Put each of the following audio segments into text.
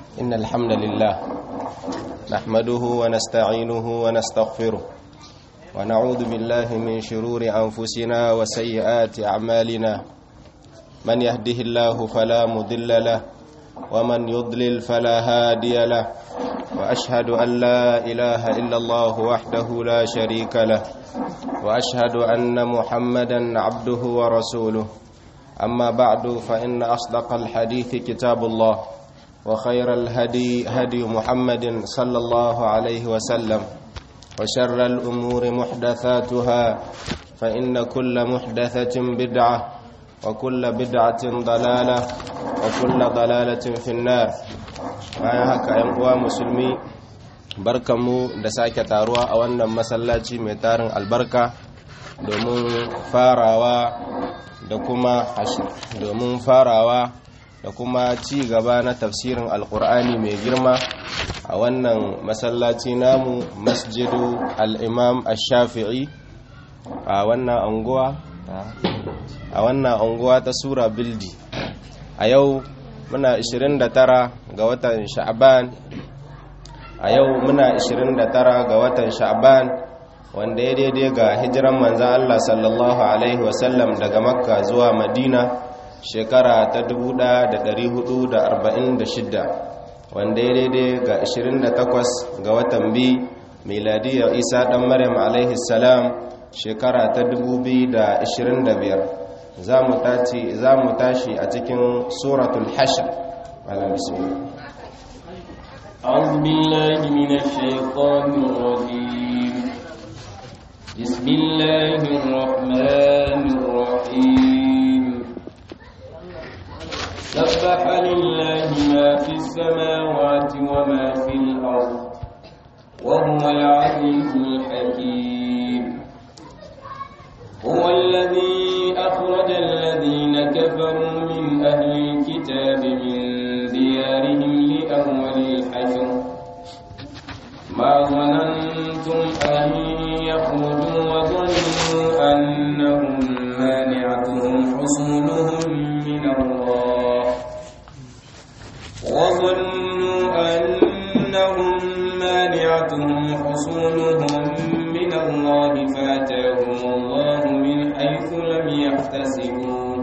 إن الحمد لله نحمده ونستعينه ونستغفره ونعوذ بالله من شرور أنفسنا وسيئات أعمالنا من يهده الله فلا مضل له ومن يضلل فلا هادي له وأشهد أن لا إله إلا الله وحده لا شريك له وأشهد أن محمدا عبده ورسوله أما بعد فإن أصدق الحديث كتاب الله وخير الهدي هدي محمد صلى الله عليه وسلم وشر الأمور محدثاتها فإن كل محدثة بدعة وكل بدعة ضلالة وكل ضلالة في النار bayan haka ‘yan uwa musulmi barkanmu da sake taruwa a wannan masallaci mai tarin albarka domin farawa da kuma domin farawa da kuma ci gaba na tafsirin alkur'ani mai girma a wannan masallaci namu masjidu al'imam ash-shafi'i a wannan anguwa a wannan anguwa ta sura bildi a yau muna 29 ga watan sha'ban a yau muna 29 ga watan sha'ban wanda ya daidai ga hijiran manzan Allah sallallahu alaihi wasallam daga makka zuwa madina shekara ta 1446 wanda ya daidai ga 28 ga watan bi miladiyar isa dan maryam alaihi salam shekara ta 2025 za mu tashi a cikin suratul hashr malam bismillah أعوذ بالله من الشيطان الرجيم بسم الله الرحمن الرحيم سبح لله ما في السماوات وما في الأرض وهو العزيز الحكيم هو الذي أخرج الذين كفروا من أهل الكتاب من ديارهم لأول الحشر ما ظننتم أن يخرجوا وظنوا أنهم مانعتهم حصولهم من الله وظنوا أنهم مانعتهم حصولهم من الله فاتاهم الله من حيث لم يحتسبوا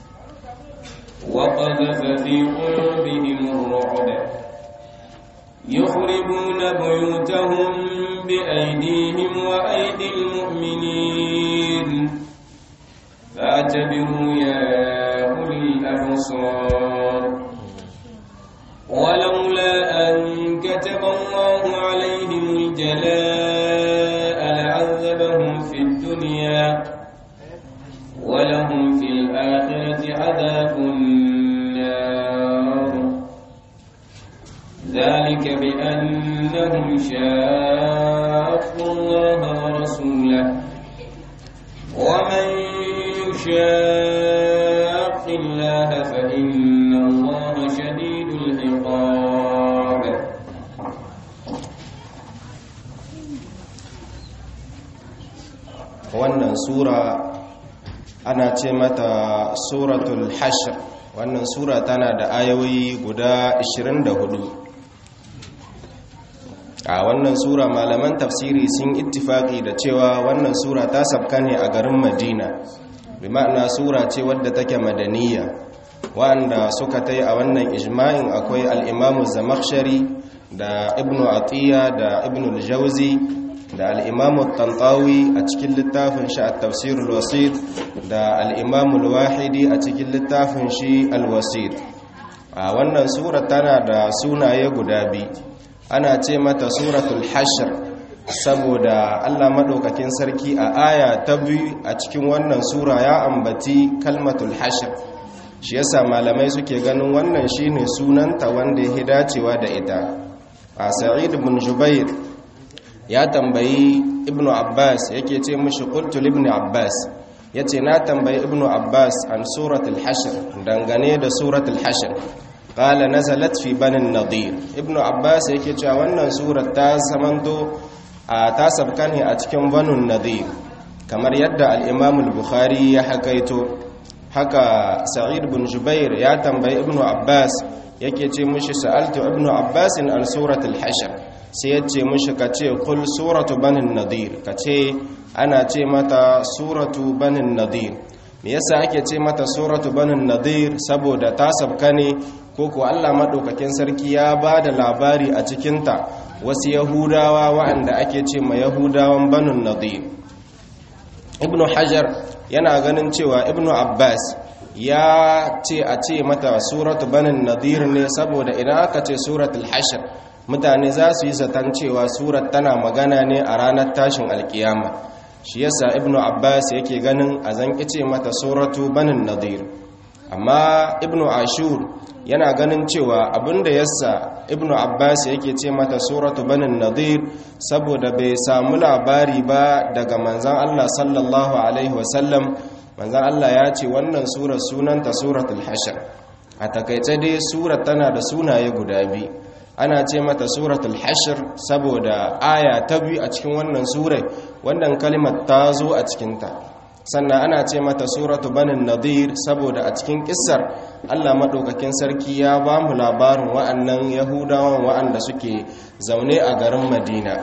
وقذف في قلوبهم الرعب يخربون بيوتهم بأيديهم وأيدي المؤمنين فاعتبروا يا أولي الأبصار ولولا أن كتب الله عليهم الجلاء لعذبهم في الدنيا ولهم في الآخرة عذاب النار ذلك بأنهم شاقوا الله ورسوله ومن يشاق الله فإن الله شديد العقاب wannan sura ana ce mata suratul hashr wannan sura tana da ayoyi guda 24 a wannan sura malaman tafsiri sun ittifaki da cewa wannan sura ta sabka ne a garin madina bi ma'ana sura ce wadda take madaniya wanda suka tai a wannan ijma'in akwai al-imamu zamakhshari da ibnu atiya da ibnu al-jawzi da al-imamu tantawi a cikin littafin shi at-tafsir al-wasit da al-imamu al-wahidi a cikin littafin shi al-wasit a wannan sura tana da sunaye guda biyu ana ce mata suratul hashr saboda Allah madaukakin sarki a aya ta biyu a cikin wannan sura ya ambaci kalmatul hashr shi yasa malamai suke ganin wannan shine sunanta wanda ya dacewa da ita a sa'id ibn jubair ya tambayi ibnu abbas yake ce mishi qultu ibn abbas yace na tambayi ibnu abbas an suratul hashr dangane da suratul hashr qala nazalat fi banin nadir ibnu abbas yake cewa wannan surar ta samanto a ta sabka ne a cikin banun nadir kamar yadda al-imam al-bukhari ya hakaito haka sa'id bin jubair ya tambayi ibnu abbas yake ce mushi sa'altu ibnu abbasin an suratul hashr sai ya ce mushi ka ce kul suratu banin nadir ka ce ana ce mata suratu banin nadir me yasa ake ce mata suratu banin nadir saboda ta sabka ne ko ko Allah madaukakin sarki ya ba da labari a cikinta wasu yahudawa waɗanda ake ce ma yahudawan banin nadir ibnu hajar yana ganin cewa ibnu abbas ya ce a ce mata suratu banin nadir ne saboda idan aka ce suratul hashr mutane za su yi zaton cewa surat tana magana ne a ranar tashin alkiyama shi yasa ibnu abbas yake ganin a zan ce mata suratu banin nadir amma ibnu ashur yana ganin cewa abinda yasa ibnu abbas yake ce mata suratu banin nadir saboda bai samu labari ba daga manzan allah sallallahu alaihi wasallam manzan allah ya ce wannan surar sunanta suratul hashar a takaice dai surar tana da sunaye guda biyu ana ce mata suratul hashir saboda aya ta biyu a cikin wannan surai wannan kalimar ta zo a cikinta sannan ana ce mata suratu banin nadir saboda a cikin kissar allah maɗaukakin sarki ya ba mu labarin wa'annan yahudawan wa'anda suke zaune a garin madina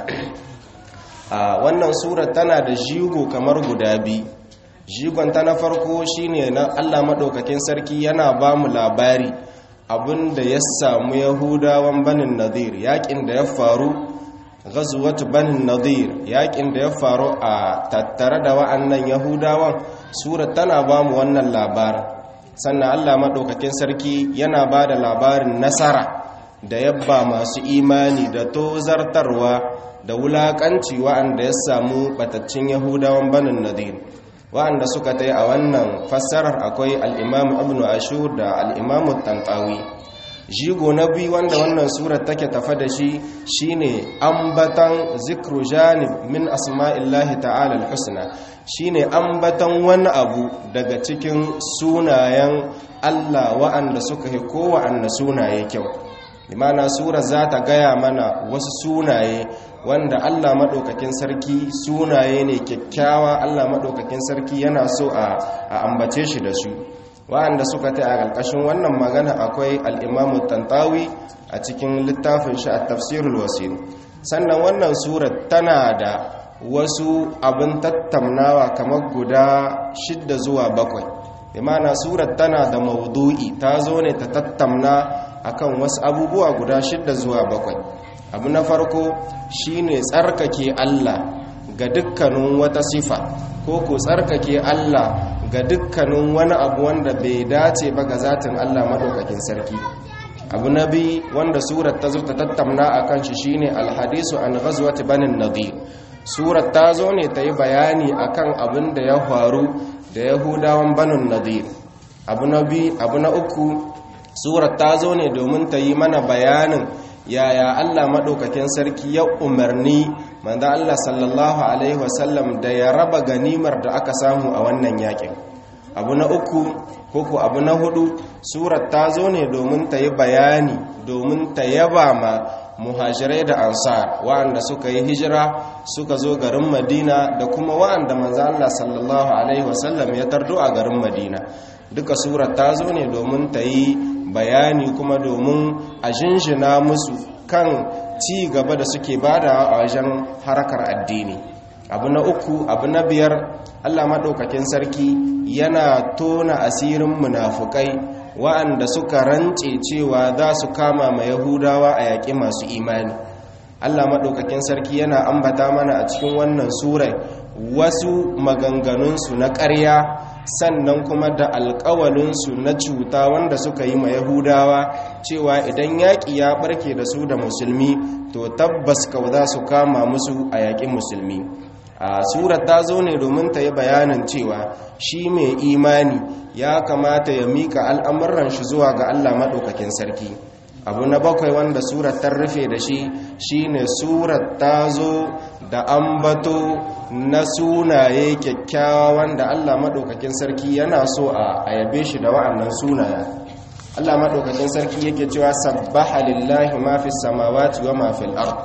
a wannan surar tana da jigo kamar guda biyu jigon ta na farko shine na allah maɗaukakin sarki yana ba mu labari abin da ya samu yahudawan banin nadir yakin da ya faru gazuwatu banin nadir yakin da ya faru a tattare da wa'annan yahudawan sura tana ba mu wannan labarin sannan allah maɗaukakin sarki yana ba da labarin nasara da yabba masu imani da tozartarwa da wulaƙanci wa'anda ya samu bataccen yahudawan banin nadir wa'anda suka ta a wannan fassarar akwai al'imamu ibn ashur da al'imamu tantawi jigo na biyu wanda wannan surar take tafa da shi shine ambatan zikru janib min asma'illahi ta'ala al-husna shine ambatan wani abu daga cikin sunayen Allah wa'anda suka yi kowanne sunaye kyau imana sura za ta gaya mana wasu sunaye wanda Allah maɗaukakin sarki sunaye ne kyakkyawa Allah maɗaukakin sarki yana so a ambace shi da su wa'anda suka ta a ƙarƙashin wannan magana akwai al'imamu tantawi a cikin littafin shi a tafsirul wasil sannan wannan surat tana da wasu abin tattaunawa kamar guda shidda zuwa bakwai imana surat tana da maudu'i ta zo ne ta tattauna akan wasu abubuwa guda shidda zuwa bakwai abu na farko shine tsarkake Allah ga dukkanin wata sifa ko ku tsarkake Allah ga dukkanin wani abu wanda bai dace ba ga zatin Allah madaukakin sarki abu na biyu wanda surat ta zo ta tattauna akan shi shine alhadisu an ghazwat banin nadir surat ta zo ne ta yi bayani akan abin da ya faru da yahudawan banin nadir abu na biyu abu na uku surat ta zo ne domin ta yi mana bayanin yaya Allah maɗaukakin sarki ya umarni manzo Allah sallallahu alaihi wasallam da ya raba ganimar da aka samu a wannan yakin abu na uku koko abu na hudu surat ta zo ne domin ta yi bayani domin ta yaba ma muhajirai da ansar wa'anda suka yi hijira suka zo garin madina da kuma wa'anda manzo Allah sallallahu alaihi wasallam ya tardo a garin madina duka surat ta zo ne domin ta yi bayani kuma domin a jinjina musu kan ci gaba da suke bada a wajen harakar addini abu na uku abu na biyar allah maɗaukakin sarki yana tona asirin munafukai wa'anda suka rance cewa za su kama ma yahudawa a yaƙi masu imani allah maɗaukakin sarki yana ambata mana a cikin wannan surai wasu maganganunsu na ƙarya sannan kuma da alkawalinsu na cuta wanda suka yi ma yahudawa cewa idan yaƙi ya ɓarke da su da musulmi to tabbas kau za su kama musu a yaƙin musulmi a surat ta zo ne domin ta yi bayanin cewa shi mai imani ya kamata ya mika al'amuran shi zuwa ga allah maɗaukakin sarki abu na bakwai wanda surat ta rufe da shi shine surat ta zo da ambato na sunaye kyakkyawa wanda Allah maɗaukakin sarki yana so a yabe shi da wa'annan sunaya Allah maɗaukakin sarki yake cewa sabbaha lillahi ma fi samawati wa ma fil ard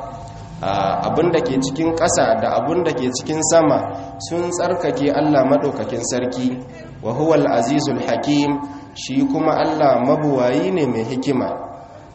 abinda ke cikin ƙasa da abinda ke cikin sama sun tsarkake Allah maɗaukakin sarki wa huwal azizul hakim shi kuma Allah mabuwayi ne mai hikima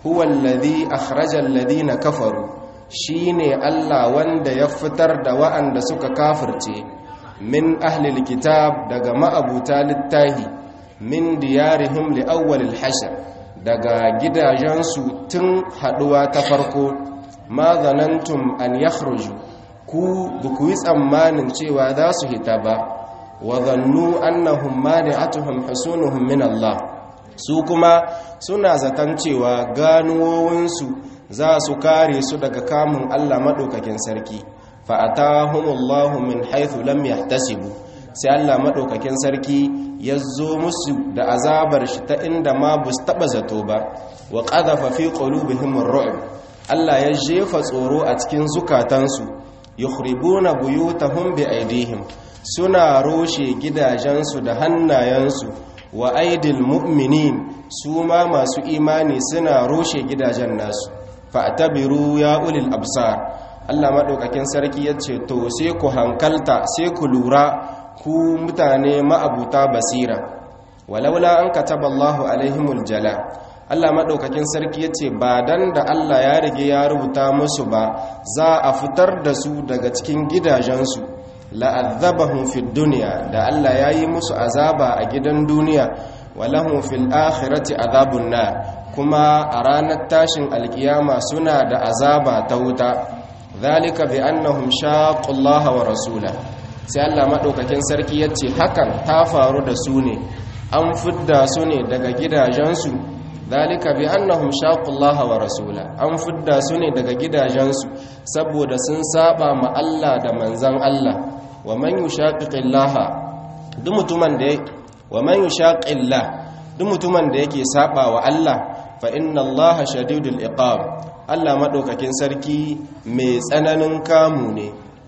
huwa alladhi akhraja alladhina kafaru shine Allah wanda ya fitar da wa'anda suka kafirce min ahlil kitab daga ma'abuta littahi min diyarihim li awwalil hashr daga gidajensu tun haduwa ta farko ma zanantum an yakhruju ku buku yi tsammanin cewa za su hita ba wa zannu annahum mani'atuhum husunuhum min Allah su kuma suna zaton cewa ganuwowinsu za su kare su daga kamun Allah maɗaukakin sarki fa'atahumullahu min haithu lam yahtasibu sai Allah maɗaukakin sarki ya zo musu da azabar shi ta inda ma bu taɓa zato ba wa ƙadafa fi qulubihim ar-ru'b Allah ya jefa tsoro a cikin zukatansu yukhribuna buyutahum bi aidihim suna roshe gidajensu da hannayensu wa aidil mu'minin su ma masu imani suna roshe gidajen nasu fa'tabiru ya ulil absar Allah madaukakin sarki yace to sai ku hankalta sai ku lura ku mutane ma'abuta basira walaula an kataba Allahu alaihimul jala Allah madaukakin sarki yace ba dan da Allah ya rige ya rubuta musu ba za a fitar da su daga cikin gidajensu la'adzabahum fid dunya da Allah yayi musu azaba a gidan duniya walahum fil akhirati azabun nar kuma a ranar tashin alkiyama suna da azaba ta wuta zalika bi annahum shaqullaha wa rasula sai Allah madaukakin sarki yace hakan ta faru da su ne an fidda su ne daga gidajensu zalika bi annahum shaqullaha wa rasula an fidda su ne daga gidajensu saboda sun saba ma Allah da manzon Allah wa man yushaqiqillaha duk mutumin da wa man yushaqillah duk mutumin da yake saba wa Allah fa inna Allaha shadidul iqab Allah madaukakin sarki mai tsananin kamu ne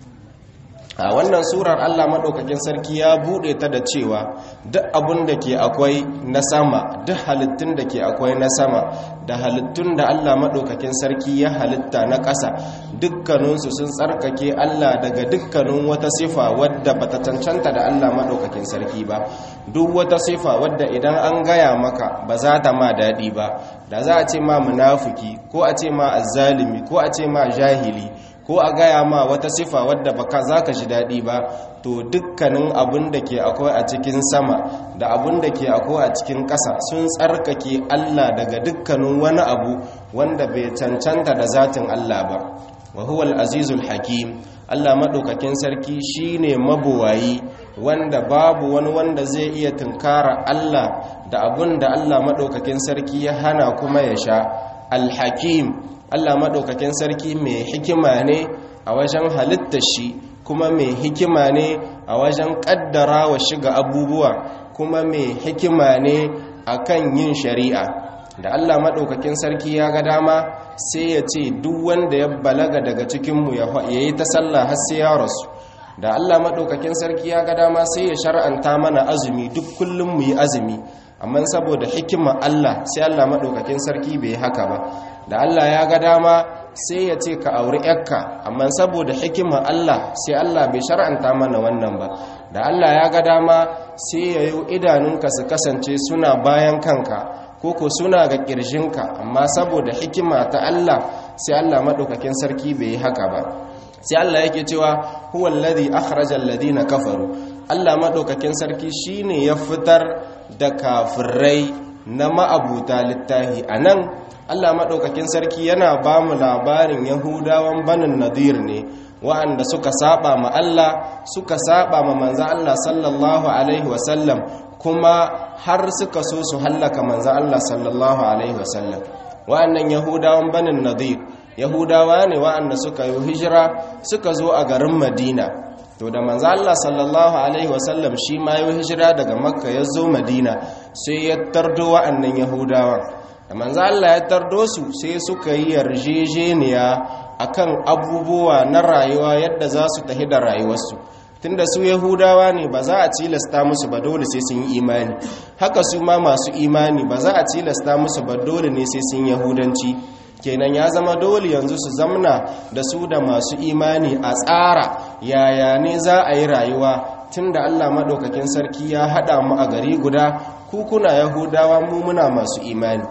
a wannan surar Allah madaukakin sarki ya bude ta da cewa duk abun da ke akwai na sama duk halittun da ke akwai na sama da halittun da Allah madaukakin sarki ya halitta na ƙasa dukkaninsu sun tsarkake Allah daga dukkanin wata sifa wadda bata cancanta da Allah madaukakin sarki ba duk wata sifa wadda idan an gaya maka ba za ta ma daɗi ba da za a ce ma munafiki ko a ce ma azzalimi ko a ce ma jahili ko a gaya ma wata sifa wadda baka za ka ji daɗi ba to dukkanin abin da ke akwai a cikin sama da abin da ke akwai a cikin ƙasa sun tsarkake Allah daga dukkanin wani abu wanda bai cancanta da zatin Allah ba wa huwal azizul hakim Allah maɗaukakin sarki shine mabuwayi wanda babu wani wanda zai iya tunkara Allah da abin da Allah maɗaukakin sarki ya hana kuma ya sha alhakim Allah maɗaukakin sarki mai hikima ne a wajen halitta shi kuma mai hikima ne a wajen ƙaddara wa shiga abubuwa kuma mai hikima ne a kan yin shari'a da Allah maɗaukakin sarki ya ga dama sai ya ce duk wanda ya balaga daga cikinmu ya yi ta sallah har sai ya rasu da Allah maɗaukakin sarki ya ga dama sai ya shar'anta mana azumi duk kullum mu yi azumi amma saboda hikima Allah sai Allah maɗaukakin sarki bai yi haka ba da Allah ya ga dama sai ya ce ka auri yakka amma saboda hikima Allah sai Allah bai shar'anta mana wannan ba da Allah ya ga dama sai ya yi idanunka su kasance suna bayan kanka koko suna ga ƙirjinka amma saboda hikima ta Allah sai Allah maɗaukakin sarki bai yi haka ba sai Allah yake cewa huwa alladhi akhraja alladhina kafaru Allah maɗaukakin sarki shine ya fitar da kafirai na ma'abuta littahi anan Allah maɗaukakin sarki yana ba mu labarin yahudawan banin nadir ne wa'anda suka saba ma Allah suka saba ma manzan Allah sallallahu alaihi wasallam kuma har suka so su hallaka manzan Allah sallallahu alaihi wasallam wa'annan yahudawan banin nadir yahudawa ne wa'anda suka yi hijira suka zo a garin madina to da manzo Allah sallallahu alaihi wasallam shi ma yi hijira daga makka ya zo madina sai ya tardo wa'annan yahudawan da manzo Allah ya tardo su sai suka yi yarjejeniya akan abubuwa na rayuwa yadda za su tafi da rayuwarsu tunda su yahudawa ne ba za a tilasta musu ba dole sai sun yi imani haka su ma masu imani ba za a tilasta musu ba dole ne sai sun yahudanci kenan ya zama dole yanzu su zamna da su da masu imani a tsara yaya ne za a yi rayuwa tunda Allah maɗaukakin sarki ya haɗa mu a gari guda ku kuna yahudawa mu muna masu imani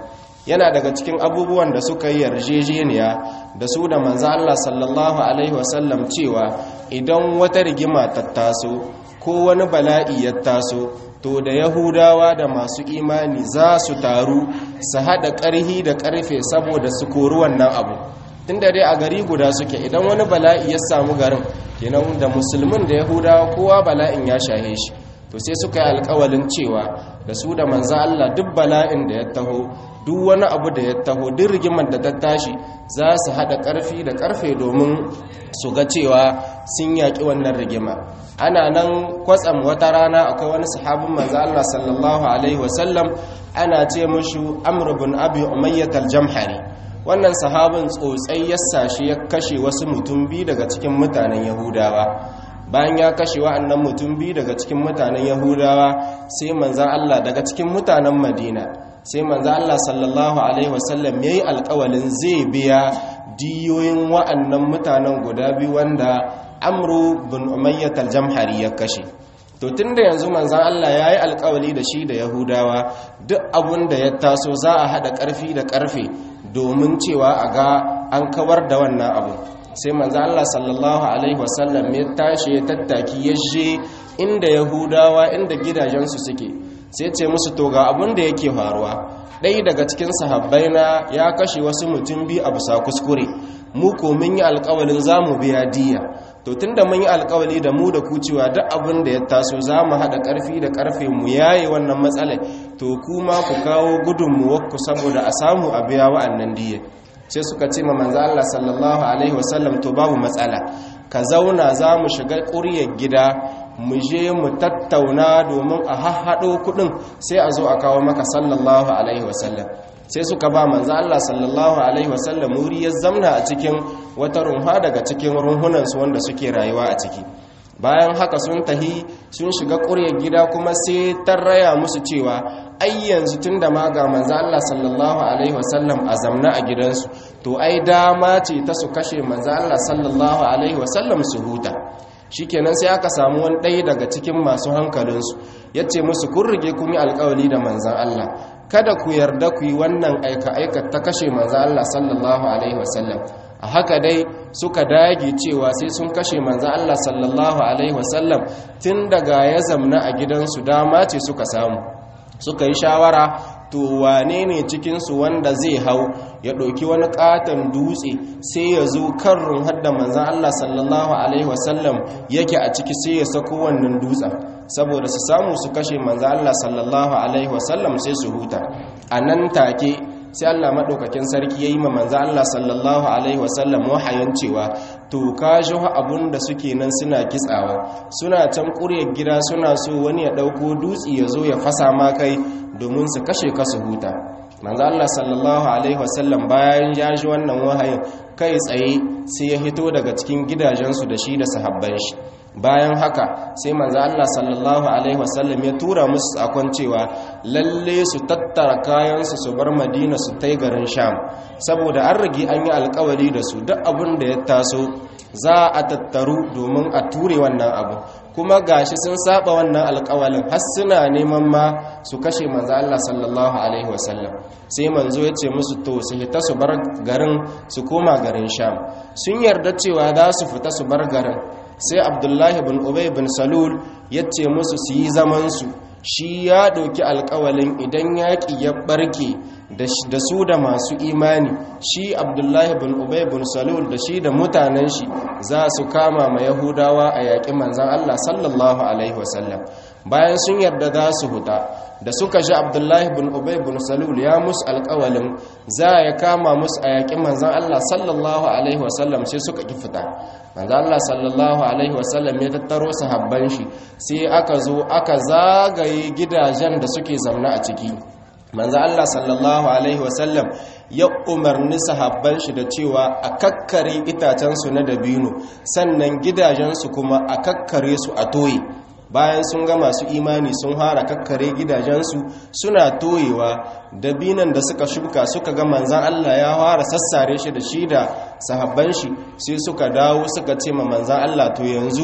yana daga cikin abubuwan da suka yi yarjejeniya da su da manzo Allah sallallahu alaihi wasallam cewa idan wata rigima ta taso ko wani bala'i ya taso to da yahudawa da masu imani za su taru su haɗa ƙarhi da ƙarfe saboda su kori wannan abu tun da dai a gari guda suke idan wani bala'i ya samu garin kenan da musulmin da yahudawa kowa bala'in ya shahe shi to sai suka yi alkawalin cewa da su da manzan Allah duk bala'in da ya taho duk wani abu da ya taho duk rigimar da ta tashi za su haɗa ƙarfi da ƙarfe domin su ga cewa sun yaƙi wannan rigima ana nan kwatsam wata rana akwai wani sahabin manzan Allah sallallahu alaihi wasallam ana ce mashi amr bin abi umayyat al-jamhari wannan sahabin tsotsai ya sashi ya kashe wasu mutum biyu daga cikin mutanen yahudawa bayan ya kashe wa'annan mutum biyu daga cikin mutanen yahudawa sai manzan Allah daga cikin mutanen madina sai manzan Allah sallallahu alaihi wasallam ya yi alkawalin zai biya diyoyin wa'annan mutanen guda biyu wanda amru bin umayyat al-jamhari ya kashe to tunda yanzu manzan Allah ya yi alkawali da shi da yahudawa duk abun da ya taso za a haɗa ƙarfi da ƙarfe domin cewa a ga an kawar da wannan abu sai manzo Allah sallallahu alaihi wasallam ya tashi ya tattaki ya je inda yahudawa inda gidajensu suke sai ce musu to ga abin da yake faruwa ɗaya daga cikin sahabbai na ya kashe wasu mutum biyu a bisa kuskure mu ko mun yi alƙawalin za mu biya diya to tunda mun yi alƙawali da mu da ku cewa duk abin da ya taso za mu haɗa ƙarfi da ƙarfe mu yaye wannan matsalai to kuma ku kawo gudunmuwarku saboda a samu a biya wa'annan diya sai suka ce ma manzo Allah sallallahu alaihi wasallam to babu matsala ka zauna za mu shiga ƙuryar gida mu je mu tattauna domin a hahhaɗo kuɗin sai a zo a kawo maka sallallahu alaihi wasallam sai suka ba manzo Allah sallallahu alaihi wasallam wuri ya zamna a cikin wata runha daga cikin runhunansu wanda suke rayuwa a ciki bayan haka sun tahi sun shiga ƙuryar gida kuma sai tarraya musu cewa ai yanzu tun da ma ga manzo Allah sallallahu alaihi wasallam a zamna a gidansu to ai dama ce ta su kashe manzo Allah sallallahu alaihi wasallam su huta shikenan sai aka samu wani ɗaya daga cikin masu hankalinsu ya ce musu kun rige kun yi alkawali da manzan Allah kada ku yarda ku yi wannan aika-aika ta kashe manzan Allah sallallahu alaihi wasallam a haka dai suka dage cewa sai sun kashe manzan Allah sallallahu alaihi wasallam tun daga ya zamna a gidansu dama ce suka samu suka yi shawara to wane ne cikinsu wanda zai hau ya ɗauki wani ƙaton dutse sai ya zo kan runhar da manzan Allah sallallahu Alaihi wasallam yake a ciki sai ya sako wannan dutsen saboda su samu su kashe manzan Allah sallallahu Alaihi wasallam sai su huta a nan take sai Allah maɗaukakin sarki ya yi ma manzan Allah sallallahu Alaihi wasallam wahayin cewa to ka ji abun da suke nan suna kitsawa suna can ƙuryar gida suna so wani ya ɗauko dutse ya zo ya fasa ma kai domin su kashe ka su huta manzo Allah sallallahu alaihi wasallam bayan ya ji wannan wahayin kai tsaye sai ya hito daga cikin gidajensu da shi da sahabban shi bayan haka sai manzo Allah sallallahu alaihi wasallam ya tura musu sakon cewa lalle su tattara kayansu su bar Madina su tai garin Sham saboda an rage an yi alkawari da su duk abin da ya taso za a tattaru domin a ture wannan abu kuma gashi sun saba wannan alkawalin har suna neman ma su kashe manzo Allah sallallahu alaihi wasallam sai manzo ya ce musu to su fita su bar garin su koma garin Sham sun yarda cewa za su fita su bar garin sai Abdullahi bin Ubay bin Salul ya ce musu su yi zaman su shi ya ɗauki alkawalin idan yaƙi ya ɓarke da su da masu imani shi abdullahi bin ubay bin salul da shi da mutanen shi za su kama ma yahudawa a yaƙi manzan allah sallallahu alaihi wasallam bayan sun yarda za su huta da suka ji abdullahi bin ubay bin salul ya musu alkawalin za ya kama musu a yaƙi manzan allah sallallahu alaihi wasallam sai suka ki fita manzan allah sallallahu alaihi wasallam ya tattaro sahabban shi sai aka zo aka zagaye gidajen da suke zamna a ciki manzo Allah sallallahu alaihi wasallam ya umarni sahabban shi da cewa a kakkare itacensu na dabino sannan gidajensu kuma a kakkare su a toye bayan sun ga masu imani sun hara kakkare gidajensu suna toyewa dabinan da suka shuka suka ga manzan Allah ya fara sassare shi da shi da sahabban shi sai suka dawo suka ce ma manzan Allah to yanzu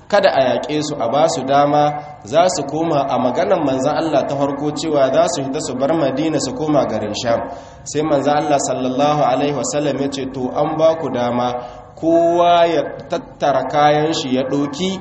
kada a yaƙe su a ba su dama za su koma a maganan manzan Allah ta farko cewa za su hita su bar madina su koma garin sham sai manzan Allah sallallahu alaihi wasallam ya ce to an ba ku dama kowa ya tattara kayan shi ya ɗoki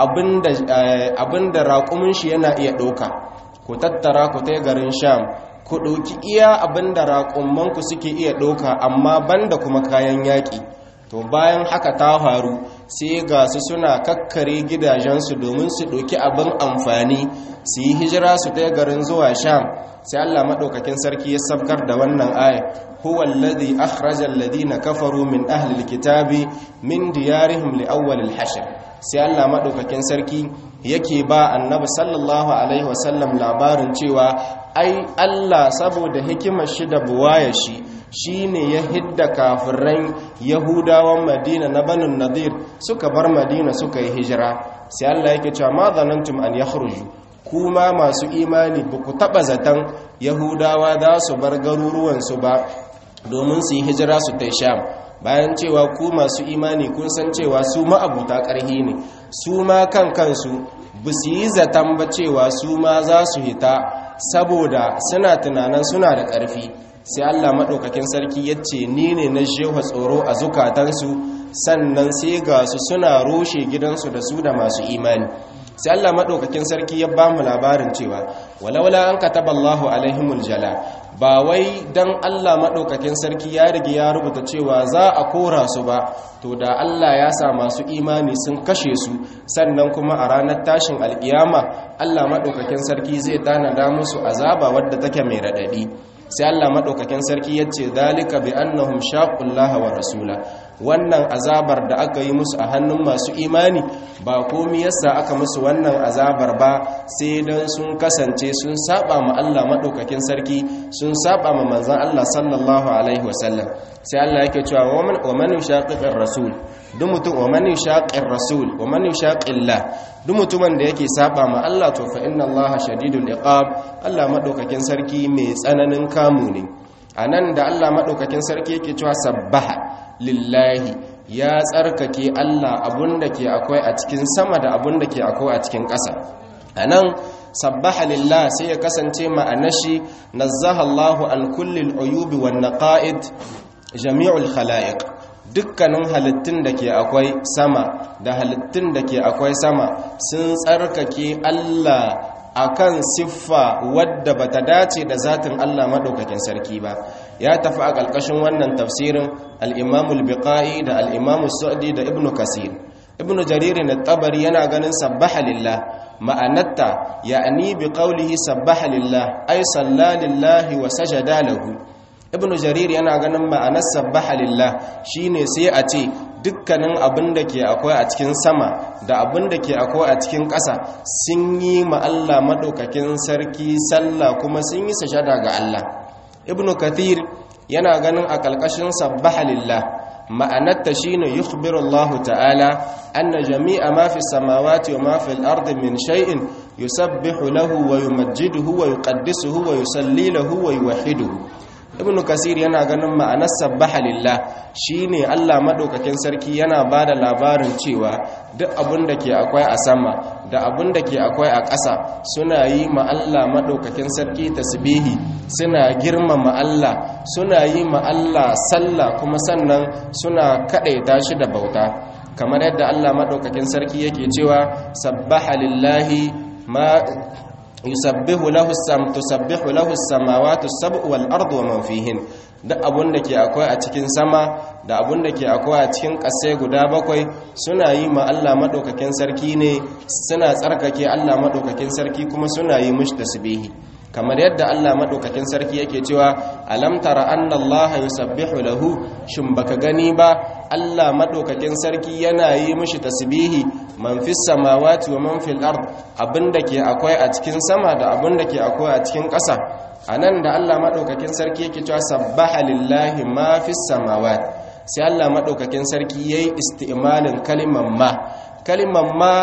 abinda raƙumin shi yana iya ɗoka ku tattara ku ta garin sham ku ɗoki iya abinda raƙumanku suke iya ɗoka amma banda kuma kayan yaƙi to bayan haka ta faru sai ga su suna kakkare gidajensu domin su ɗauki abin amfani su yi hijira su ta garin zuwa sham sai allah maɗaukakin sarki ya sabkar da wannan aya huwa alladhi akhraja alladhina kafaru min ahli alkitabi min diyarihim li awwal alhashr sai allah maɗaukakin sarki yake ba annabi sallallahu alaihi wasallam labarin cewa ai allah saboda hikimar shi da buwaya shi shi ne ya hidda kafiran yahudawan madina na banin nadir suka bar madina suka yi hijira sai Allah yake cewa ma zanantum an yakhruju kuma masu imani ba ku taba zaton yahudawa za su bar garuruwansu ba domin su yi hijira su ta sham bayan cewa ku masu imani kun san cewa su ma'abuta ƙarhi ne su ma kan kansu ba su yi zaton ba cewa su ma za su hita saboda suna tunanin suna da ƙarfi sai Allah maɗaukakin sarki ya ce ni ne na shewa tsoro a zukatansu sannan sai ga su suna roshe gidansu da su da masu imani sai Allah maɗaukakin sarki ya ba mu labarin cewa walawala an kataba Allahu alaihimul jala ba wai dan Allah maɗaukakin sarki ya rige ya rubuta cewa za a kora su ba to da Allah ya sa masu imani sun kashe su sannan kuma a ranar tashin alkiyama Allah maɗaukakin sarki zai tanada musu azaba wadda take mai raɗaɗi sai Allah maɗaukakin sarki ya ce zalika bi annahum shaqullaha wa rasula wannan azabar da aka yi musu a hannun masu imani ba komi yasa aka musu wannan azabar ba sai dan sun kasance sun saba ma Allah maɗaukakin sarki sun saba ma manzon Allah sallallahu alaihi wasallam sai Allah yake cewa wa man yushaqiqir rasul duk mutum wa man yushaqiqir rasul wa man yushaqiqillah duk mutumin da yake saba ma Allah to fa inna Allah shadidul iqab Allah maɗaukakin sarki mai tsananin kamu ne anan da Allah maɗaukakin sarki yake cewa sabbaha lillahi ya tsarkake Allah abunda ke akwai a cikin sama da abunda ke akwai a cikin ƙasa anan sabbaha lillah sai ya kasance ma'anashi nazzaha Allahu an kullil uyubi wan naqa'id jami'ul khalaiq dukkanin halittun da ke akwai sama da halittun da ke akwai sama sun tsarkake Allah akan siffa wadda bata dace da zatin Allah madaukakin sarki ba ya tafi a ƙarƙashin wannan tafsirin al-Imam al-Biqai da al-Imam Sa'di da Ibn Kasir Ibn Jarir at-Tabari yana ganin sabbaha lillah ma'anatta ya'ni bi qawlihi sabbaha lillah ay salla lillahi wa sajada lahu Ibn Jarir yana ganin ma'anar sabbaha lillah shine sai a ce dukkanin abin da ke akwai a cikin sama da abin da ke akwai a cikin ƙasa sun yi ma Allah maɗaukakin sarki sallah kuma sun yi sashada ga Allah ibn kathir yana ganin a ƙalƙashin sabbaha lillah ma'anarta shine yukhbiru Allah ta'ala anna jami'a ma fi samawati wa ma fi al-ardi min shay'in yusabbihu lahu wa yumajjiduhu wa yuqaddisuhu wa yusalli lahu wa yuwahhiduhu ibn kasir yana ganin ma'anar sabbaha lillah shine Allah madaukakin sarki yana bada labarin cewa duk abin da ke akwai a sama da abin da ke akwai a ƙasa suna yi ma Allah madaukakin sarki tasbihi suna girmama Allah suna yi ma Allah sallah kuma sannan suna kadaita shi da bauta kamar yadda Allah madaukakin sarki yake cewa sabbaha lillahi ma yusabbihu lahu sam tusabbihu lahu samawati sab'u wal ardu wa man fihin duk abun da ke akwai a cikin sama da abun da ke akwai a cikin ƙasai guda bakwai suna yi ma Allah madaukakin sarki ne suna tsarkake Allah madaukakin sarki kuma suna yi mushi tasbihi kamar yadda Allah madaukakin sarki yake cewa alam tara anna Allah yusabbihu lahu shin baka gani ba Allah madaukakin sarki yana yi mishi tasbihi man fis samawati wa man fil ard abinda ke akwai a cikin sama da abinda ke akwai a cikin ƙasa anan da Allah madaukakin sarki yake cewa sabbaha lillahi ma fis samawati sai Allah madaukakin sarki yayi isti'malin kalimar ma kalimar ma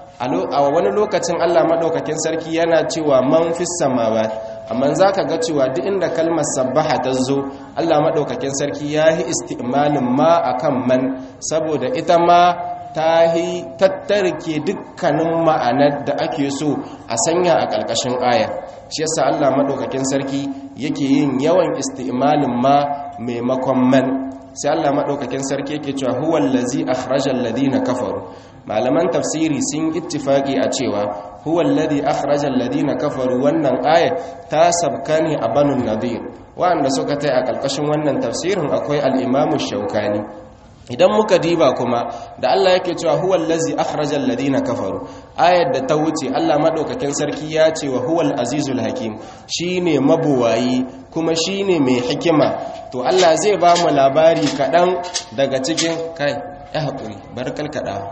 a wani lokacin Allah maɗaukakin sarki yana cewa man fi samawa amma za ka ga cewa duk inda kalmar sabbaha ta zo Allah maɗaukakin sarki ya yi isti'malin ma a kan man saboda ita ma ta yi tattarke dukkanin ma'anar da ake so a sanya a ƙarƙashin aya shi yasa Allah maɗaukakin sarki yake yin yawan isti'malin ma maimakon man sai Allah maɗaukakin sarki yake cewa huwal lazi akhrajal ladina kafaru malaman tafsiri sun ittifaqi a cewa huwal ladhi akhrajal ladina kafaru wannan aya ta sabka ne a banu nadir wanda suka tai a ƙarƙashin wannan tafsirin akwai al-imamu shaukani idan muka diba kuma da Allah yake cewa huwal ladzi akhrajal ladina kafaru ayar da ta wuce Allah madaukakin sarki ya ce wa huwal azizul hakim shine mabuwayi kuma shine mai hikima to Allah zai ba mu labari kadan daga cikin kai ya hakuri barkal kada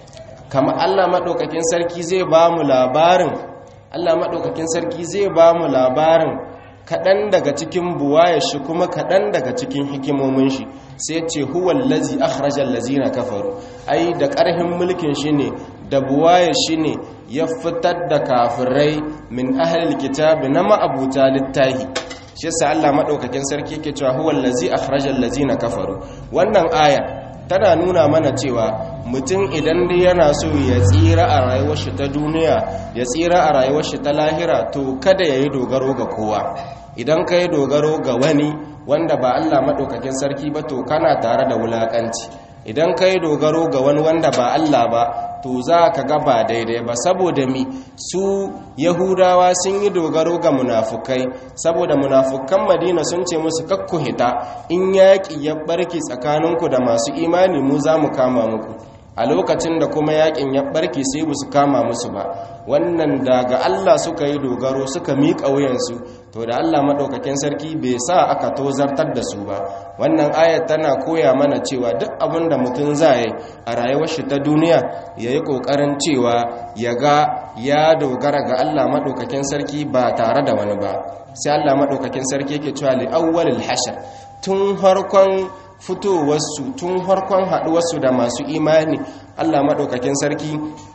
kama Allah madaukakin sarki zai ba mu labarin Allah madaukakin sarki zai ba mu labarin kaɗan daga cikin buwayar shi kuma kaɗan daga cikin hikimomin shi sai ce huwal lazi akhrajal lazina kafaru ai da ƙarhin mulkin shi ne da buwayar shi ne ya fitar da kafirai min ahlil kitabi na ma'abuta littahi shi yasa Allah madaukakin sarki yake cewa huwal lazi akhrajal lazina kafaru wannan aya tana nuna mana cewa mutum idan dai yana so ya tsira a rayuwar shi ta duniya ya tsira a rayuwar shi ta lahira to kada yayi dogaro ga kowa idan ka yi dogaro ga wani wanda ba Allah maɗaukakin sarki ba to kana tare da wulaƙanci idan ka yi dogaro ga wani wanda ba Allah ba to za ka ga ba daidai ba saboda mi su yahudawa sun yi dogaro ga munafukai saboda munafukan madina sun ce musu kakku hita in yaƙi ya ɓarki tsakaninku da masu imani mu za mu kama muku a lokacin da kuma yakin ya barke sai ba su kama musu ba wannan daga Allah suka yi dogaro suka miƙa wuyansu to da Allah maɗaukakin sarki bai sa aka tozartar da su ba wannan ayat tana koya mana cewa duk abin da mutum za yi a rayuwar shi ta duniya ya yi ƙoƙarin cewa ya ga ya dogara ga Allah maɗaukakin sarki ba tare da wani ba sai Allah maɗaukakin sarki yake cewa li awwalil hashar tun harkon fitowarsu tun harkon haɗuwarsu da masu imani allah maɗaukakin sarki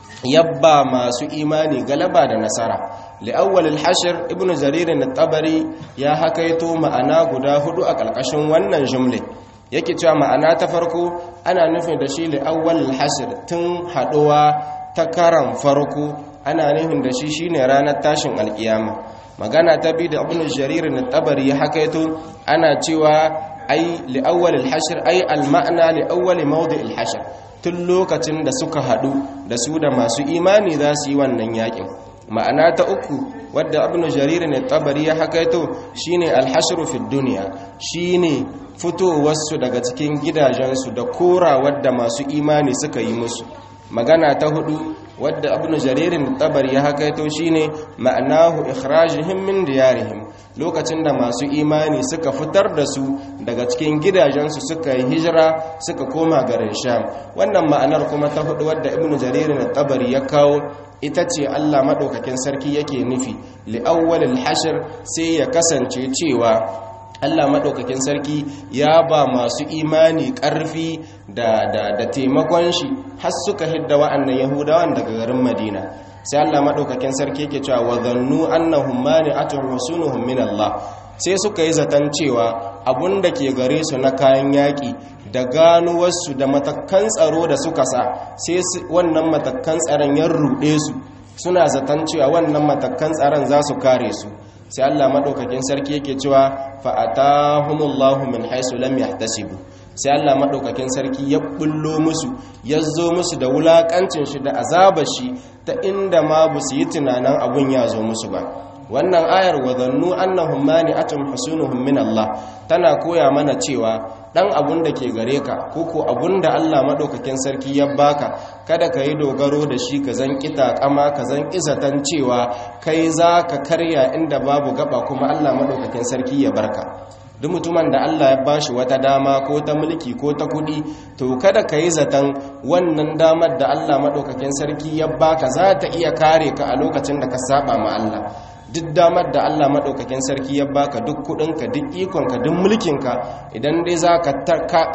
yabba masu imani galaba da nasara li'awwalil hashir ibn jaririn tabari ya hakaito ma'ana guda hudu a ƙarƙashin wannan jumle yake cewa ma'ana ta farko ana nufin da shi li'awwalil hashir tun haɗuwa ta karan farko ana nufin da shi shine ranar tashin alkiyama magana ta bi da ibn jaririn tabari ya hakaito ana cewa ai li'awwal al-hashr ai al-ma'na li'awwal mawdi' al-hashr tun lokacin da suka hadu da su da masu imani za su yi wannan yakin ma'ana ta uku wadda ibn jarir ne tabari ya hakaito shine al-hashr fi dunya shine fitowar su daga cikin gidajensu da korawar da masu imani suka yi musu magana ta hudu wadda ibn jaririn tabari ya hakaito shine ma'anahu ikhrajihim min diyarihim lokacin da masu imani suka fitar da su daga cikin gidajensu suka yi hijira suka koma garin sham wannan ma'anar kuma ta hudu wadda ibn jaririn tabari ya kawo ita ce Allah madaukakin sarki yake nufi li awwalil hashr sai ya kasance cewa Allah maɗaukakin sarki ya ba masu imani ƙarfi da, da, da taimakon shi har suka hidda wa'annan yahudawan daga garin madina sai Allah maɗaukakin sarki yake cewa wa zannu annahum mani'atun rusunuhum min Allah sai suka yi zaton cewa abun da ke gare su na kayan yaƙi da ganuwarsu da matakan tsaro da suka sa sai wannan matakan tsaron ya ruɗe su suna zaton cewa wannan matakan tsaron za su kare su sai Allah madaukakin sarki yake cewa fa atahumullahu min haisu lam yahtasibu sai Allah madaukakin sarki ya bullo musu ya zo musu da wulakancin shi da azabar shi ta inda ma bu su yi tunanin abun ya zo musu ba wannan ayar wadannu annahum mani'atun husunuhum min Allah tana koya mana cewa dan abun da ke gare ka koko abun da Allah madaukakin sarki ya baka kada ka yi dogaro da shi ka zan kita kama ka zan izatan cewa kai za ka karya inda babu gaba kuma Allah madaukakin sarki ya barka duk mutumin da Allah ya bashi wata dama ko ta mulki ko ta kudi to kada ka yi zaton wannan damar da Allah madaukakin sarki ya baka za ta iya kare ka a lokacin da ka saba ma Allah duk damar da Allah maɗaukakin sarki ya baka duk kuɗinka duk ikonka duk mulkinka idan dai za ka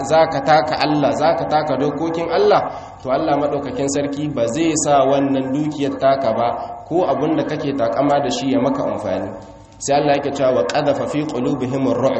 taka Allah za ka taka dokokin Allah to Allah maɗaukakin sarki ba zai sa wannan dukiyar taka ba ko abin da kake takama da shi ya maka amfani sai Allah yake cewa wa qadhafa fi qulubihim ar-ru'b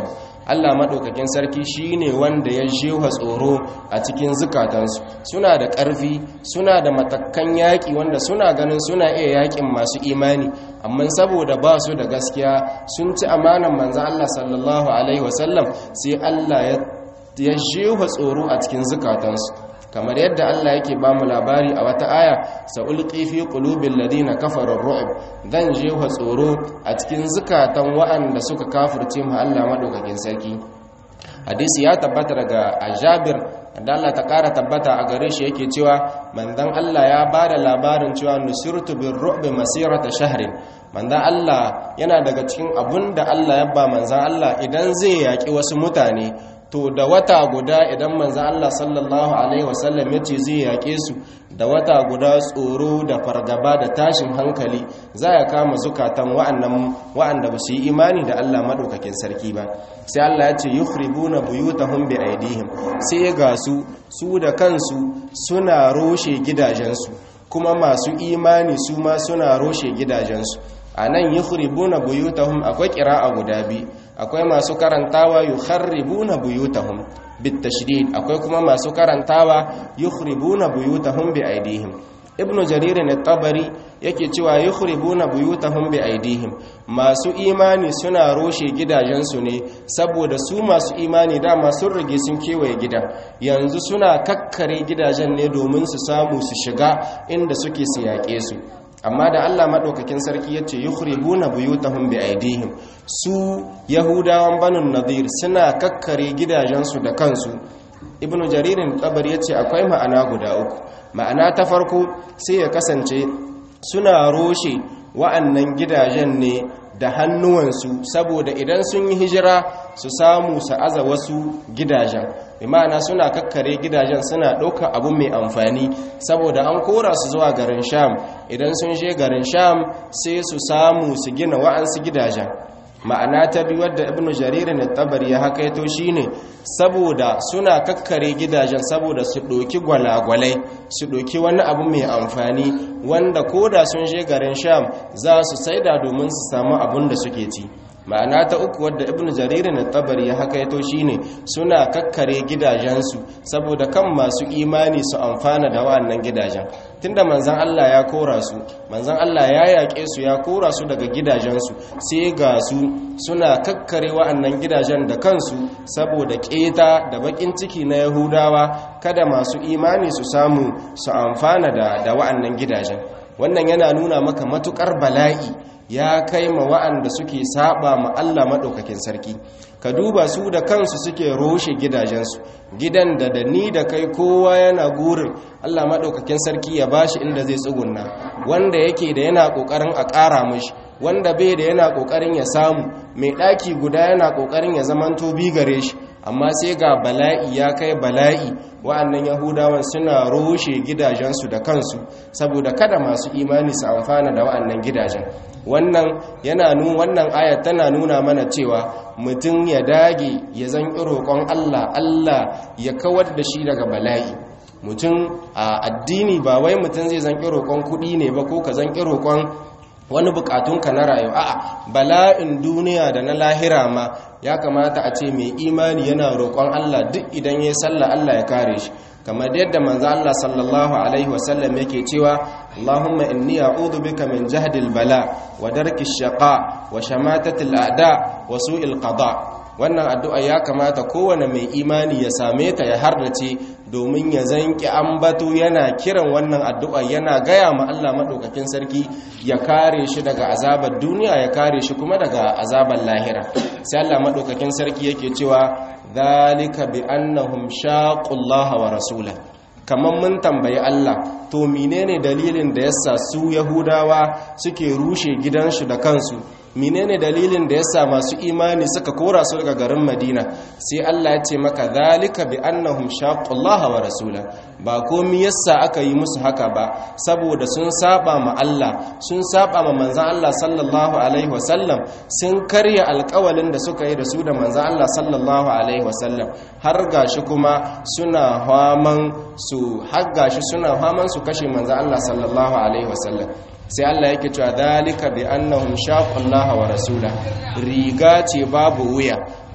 Allah madaukakin sarki shine wanda ya jefa tsoro a cikin zukatansu suna da ƙarfi suna da matakan yaƙi wanda suna ganin suna iya yaƙin masu imani amma saboda ba su da gaskiya sun ci amanan manzan Allah sallallahu alaihi wasallam sai Allah ya jefa tsoro a cikin zukatansu kamar yadda Allah yake ba mu labari a wata aya sa'ulqi fi qulubil ladina kafaru ar-ru'b dan jefa tsoro a cikin zukatan wa'anda suka kafirce mu Allah madaukakin sarki hadisi ya tabbata daga Jabir da Allah ta kara tabbata a gare shi yake cewa manzon Allah ya bada labarin cewa nusirtu bir ru'bi masirata shahrin manzon Allah yana daga cikin abunda Allah ya ba manzon Allah idan zai yaki wasu mutane to da wata guda idan manzan Allah sallallahu Alaihi wasallam ya ce zai yaƙe su da wata guda tsoro da fargaba da tashin hankali za ya kama zukatan wa'anda ba su yi imani da Allah maɗaukakin sarki ba sai Allah ya ce yukhribu na buyutahum bi aidihim sai ga su su da kansu suna roshe gidajensu kuma masu imani su ma suna roshe gidajensu a nan yukhribuna buyutahum akwai a guda biyu akwai masu karantawa yukharribuna buyutahum bitashdid akwai kuma masu karantawa yukhribuna buyutahum bi aidihim ibnu jarir at-tabari yake cewa yukhribuna buyutahum bi aidihim masu imani suna roshe gidajensu ne saboda su masu imani dama sun rige sun kewaye gidan yanzu suna kakkare gidajen ne domin su samu su shiga inda suke su yaƙe su amma da Allah maɗaukakin sarki ya ce yukhribuna buyutahum bi aidihim su yahudawan banun nadir suna kakkare gidajensu da kansu ibnu jaririn tabar ya ce akwai ma'ana guda uku ma'ana ta farko sai ya kasance suna roshe wa'annan gidajen ne da hannuwansu saboda idan sun yi hijira su samu su aza wasu gidajen imana suna kakkare gidajen suna ɗauka abu mai amfani saboda an kora su zuwa garin sham idan sun je garin sham sai su samu su gina wa'ansu gidajen ma'ana ta biyu wadda ibnu jarir na tabari ya hakaito shine saboda suna kakkare gidajen saboda su ɗoki gwalagwalai su ɗoki wani abu mai amfani wanda koda sun je garin sham za su saida domin su samu abun da suke ci ma'ana ta uku wadda ibnu jarir na tabari ya hakaito shine suna kakkare gidajensu saboda kan masu imani su amfana da wa'annan gidajen tunda manzan Allah ya kora su manzan Allah ya yaƙe su ya kora su daga gidajensu sai ga su suna kakkare wa'annan gidajen da kansu saboda keta da bakin ciki na yahudawa kada masu imani su samu su amfana da da wa'annan gidajen wannan yana nuna maka matukar bala'i ya kai ma wa'anda suke saba ma Allah maɗaukakin sarki ka duba su da kansu suke roshe gidajensu gidan da da ni da kai kowa yana gurin Allah maɗaukakin sarki ya bashi inda zai tsugunna wanda yake da yana ƙoƙarin a ƙara mashi wanda bai da yana ƙoƙarin ya samu mai ɗaki guda yana ƙoƙarin ya zamanto bi gare shi amma sai ga bala'i ya kai bala'i wa'annan yahudawan suna roshe gidajensu da kansu saboda kada masu imani su amfana da wa'annan gidajen wannan yana nu wannan ayat tana nuna mana cewa mutum ya dage ya zan roƙon Allah Allah ya kawar da shi daga bala'i mutum a addini ba wai mutum zai zan roƙon kuɗi ne ba ko ka zan roƙon wani bukatunka na rayuwa a'a bala'in duniya da na lahira ma ya kamata a ce mai imani yana roƙon Allah duk idan ya salla Allah ya kare shi kamar yadda manzo Allah sallallahu alaihi wasallam yake cewa Allahumma inni a'udhu bika min jahdil bala wa darki shaqa wa shamatatil a'da wa su'il qada wannan addu'a ya kamata kowane mai imani ya same ta ya hardace domin ya zanki ambato yana kiran wannan addu'a yana gaya ma Allah maɗaukakin sarki ya kare shi daga azabar duniya ya kare shi kuma daga azabar lahira sai Allah maɗaukakin sarki yake cewa zalika bi annahum shaqullaha wa rasula kamar mun tambayi Allah to menene dalilin da yasa su yahudawa suke rushe gidansu da kansu menene dalilin da yasa masu imani suka kora su daga garin Madina sai Allah ya ce maka zalika bi annahum shaqqullaha wa rasula ba komai yasa aka yi musu haka ba saboda sun saba ma Allah sun saba ma manzon Allah sallallahu alaihi wasallam sun karya alƙawalin da suka yi da su da manzon Allah sallallahu alaihi wasallam har gashi kuma suna haman su har gashi suna haman su kashe manzon Allah sallallahu alaihi wasallam sai Allah yake cewa dalika bi annahum shaqullaha wa rasula riga ce babu wuya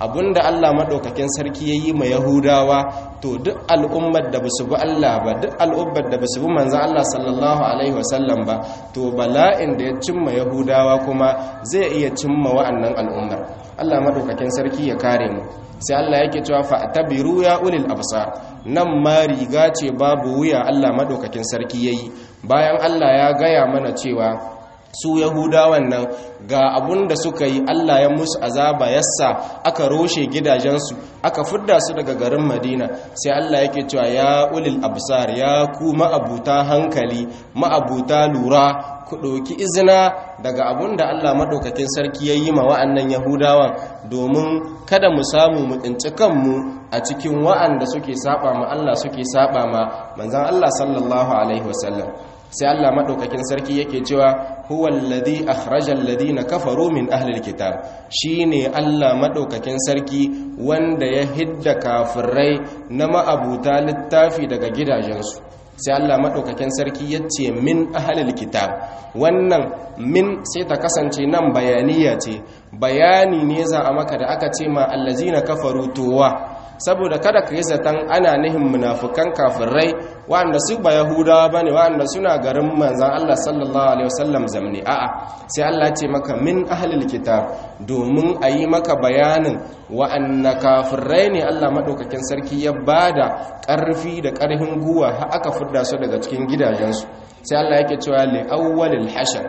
abinda Allah madaukakin sarki yayi ma yahudawa to duk al'ummar da basu bi Allah ba duk al'ummar da basu bi manzon Allah sallallahu alaihi wasallam ba to bala'in da ya cimma yahudawa kuma zai iya cimma wa'annan al'ummar Allah madaukakin sarki ya kare mu sai Allah yake cewa fa'tabiru ya ulil absar nan ma riga ce babu wuya Allah madaukakin sarki yayi bayan Allah ya gaya mana cewa su yahudawan nan ga abun da suka yi Allah ya musu azaba yassa aka roshe gidajensu aka fidda su daga garin Madina sai Allah yake cewa ya ulil absar ya ku ma'abuta hankali ma'abuta lura ku ɗauki izina daga abun da Allah maɗaukakin sarki ya yi ma wa'annan yahudawan domin kada mu samu mu tsinci kanmu a cikin wa'anda suke saba ma Allah suke saba ma manzan Allah sallallahu alaihi wasallam sai Allah maɗaukakin sarki yake cewa huwa alladhi akhraja alladhina kafaru min ahli alkitab shine Allah maɗaukakin sarki wanda ya hidda kafirai na ma'abuta littafi daga gidajensu sai Allah maɗaukakin sarki ya ce min ahalil kitab wannan min sai ta kasance nan bayaniya ce bayani ne za a maka da aka ce ma allazina kafaru towa saboda kada ka yi zaton ana nihin munafukan kafirai wa'anda su ba yahudawa ba ne wa'anda suna garin manzan Allah sallallahu alaihi wasallam zamne a'a sai Allah ce maka min ahlil kitab domin a yi maka bayanin wa'anda kafirai ne Allah maɗaukakin sarki ya bada ƙarfi da ƙarfin guwa har aka fidda su daga cikin gidajensu sai Allah yake cewa li awwalil hashar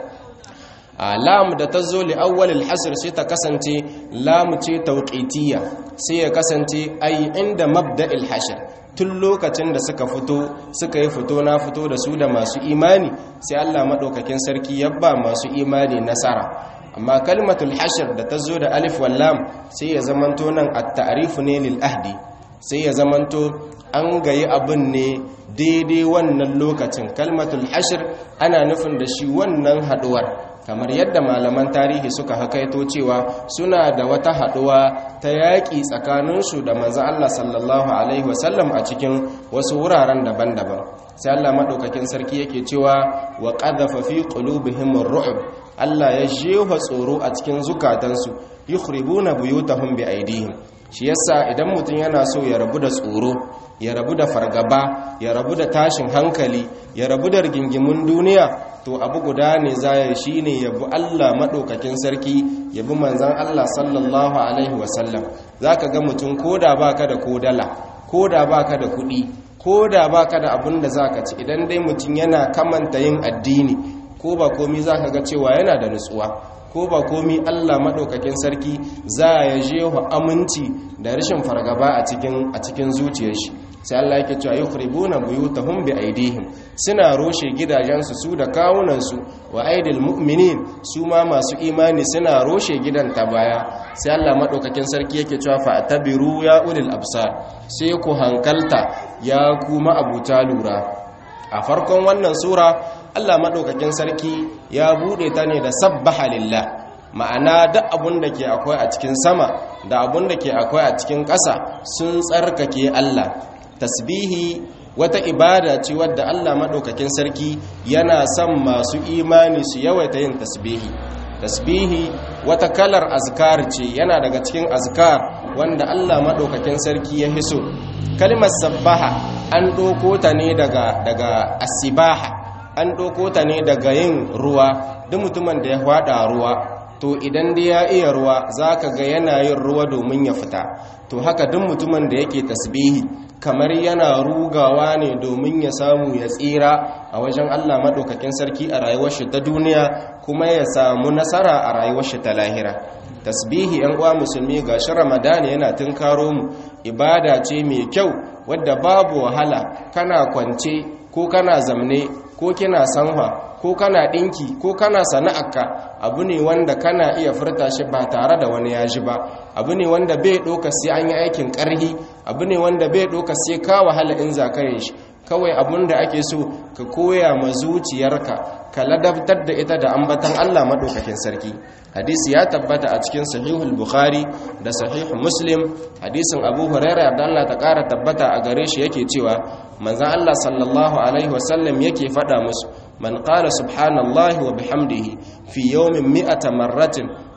lam da ta zo li awwalil hasr sai ta kasance lam ce tauqitiyya sai ya kasance ai inda mabda'il hashr tun lokacin da suka fito suka yi fito na fito da su da masu imani sai Allah madaukakin sarki ya ba masu imani nasara amma kalmatul hashr da ta zo da alif wal lam sai ya zamanto nan at-ta'rif ne lil ahdi sai ya zamanto an gayi abin ne daidai wannan lokacin kalmatul hashr ana nufin da shi wannan haduwar kamar yadda malaman tarihi suka hakaito cewa suna da wata haduwa ta yaƙi tsakaninsu da manzo Allah sallallahu alaihi wasallam a cikin wasu wuraren daban-daban sai Allah madaukakin sarki yake cewa wa qadhafa fi qulubihim ar-ru'b Allah ya jefa tsoro a cikin zukatansu yukhribuna buyutahum bi aidihim shi yasa idan mutum yana so ya rabu da tsoro ya rabu da fargaba ya rabu da tashin hankali ya rabu da rigingimun duniya to abu guda ne zaya shi ne yabi Allah maɗaukakin sarki yabi manzan Allah sallallahu alaihi wasallam za ka ga mutum ko da ba ka da kodala ko da ba ka da kuɗi ko da ba ka da abin da za ka ci idan dai mutum yana kamanta yin addini ko ba komi za ka ga cewa yana da nutsuwa ko ba komi Allah maɗaukakin sarki za ya je wa aminci da rashin fargaba a cikin a cikin zuciyar shi sai Allah yake cewa yukhribuna buyutahum bi aidihim suna roshe gidajensu su da kawunansu wa aidil mu'minin su ma masu imani suna roshe gidan ta baya sai Allah maɗaukakin sarki yake cewa fa tabiru ya ulil absar sai ku hankalta ya kuma abuta lura a farkon wannan sura Allah maɗaukakin sarki ya buɗe ta ne da sabbaha lillah ma'ana duk abun da ke akwai a cikin sama da abun da ke akwai a cikin ƙasa sun tsarkake Allah tasbihi wata ibada ce wadda Allah maɗaukakin sarki yana son masu imani su yawaita yin tasbihi tasbihi wata kalar azkar ce yana daga cikin azkar wanda Allah maɗaukakin sarki ya hiso kalmar sabbaha an ɗauko ta ne daga daga asibaha an ɗauko ta ne daga yin ruwa duk mutumin da ya faɗa ruwa to idan dai ya iya ruwa za ka ga yana yin ruwa domin ya fita to haka duk mutumin da yake tasbihi kamar yana rugawa ne domin ya samu ya tsira a wajen Allah maɗaukakin sarki a rayuwar shi ta duniya kuma ya samu nasara a rayuwar shi ta lahira tasbihi yan uwa musulmi ga shi ramadani yana tunkaro mu ibada ce mai kyau wadda babu wahala kana kwance ko kana zamne ko kina sanwa ko kana ɗinki ko kana sana'arka abu ne wanda kana iya furta shi ba tare da wani yaji ba abu ne wanda bai ɗoka sai an yi aikin ƙarhi abu ne wanda bai ɗoka sai ka wahala in za shi kawai abun da ake so ka koya ma zuciyarka ka ladabtar da ita da ambatan Allah maɗaukakin sarki hadisi ya tabbata a cikin sahihul bukhari da sahihul muslim hadisin abu huraira da Allah ta ƙara tabbata a gare shi yake cewa manzan Allah sallallahu alaihi wasallam yake faɗa musu man qala subhanallahi wa bihamdihi fi yawmin mi'ata marratin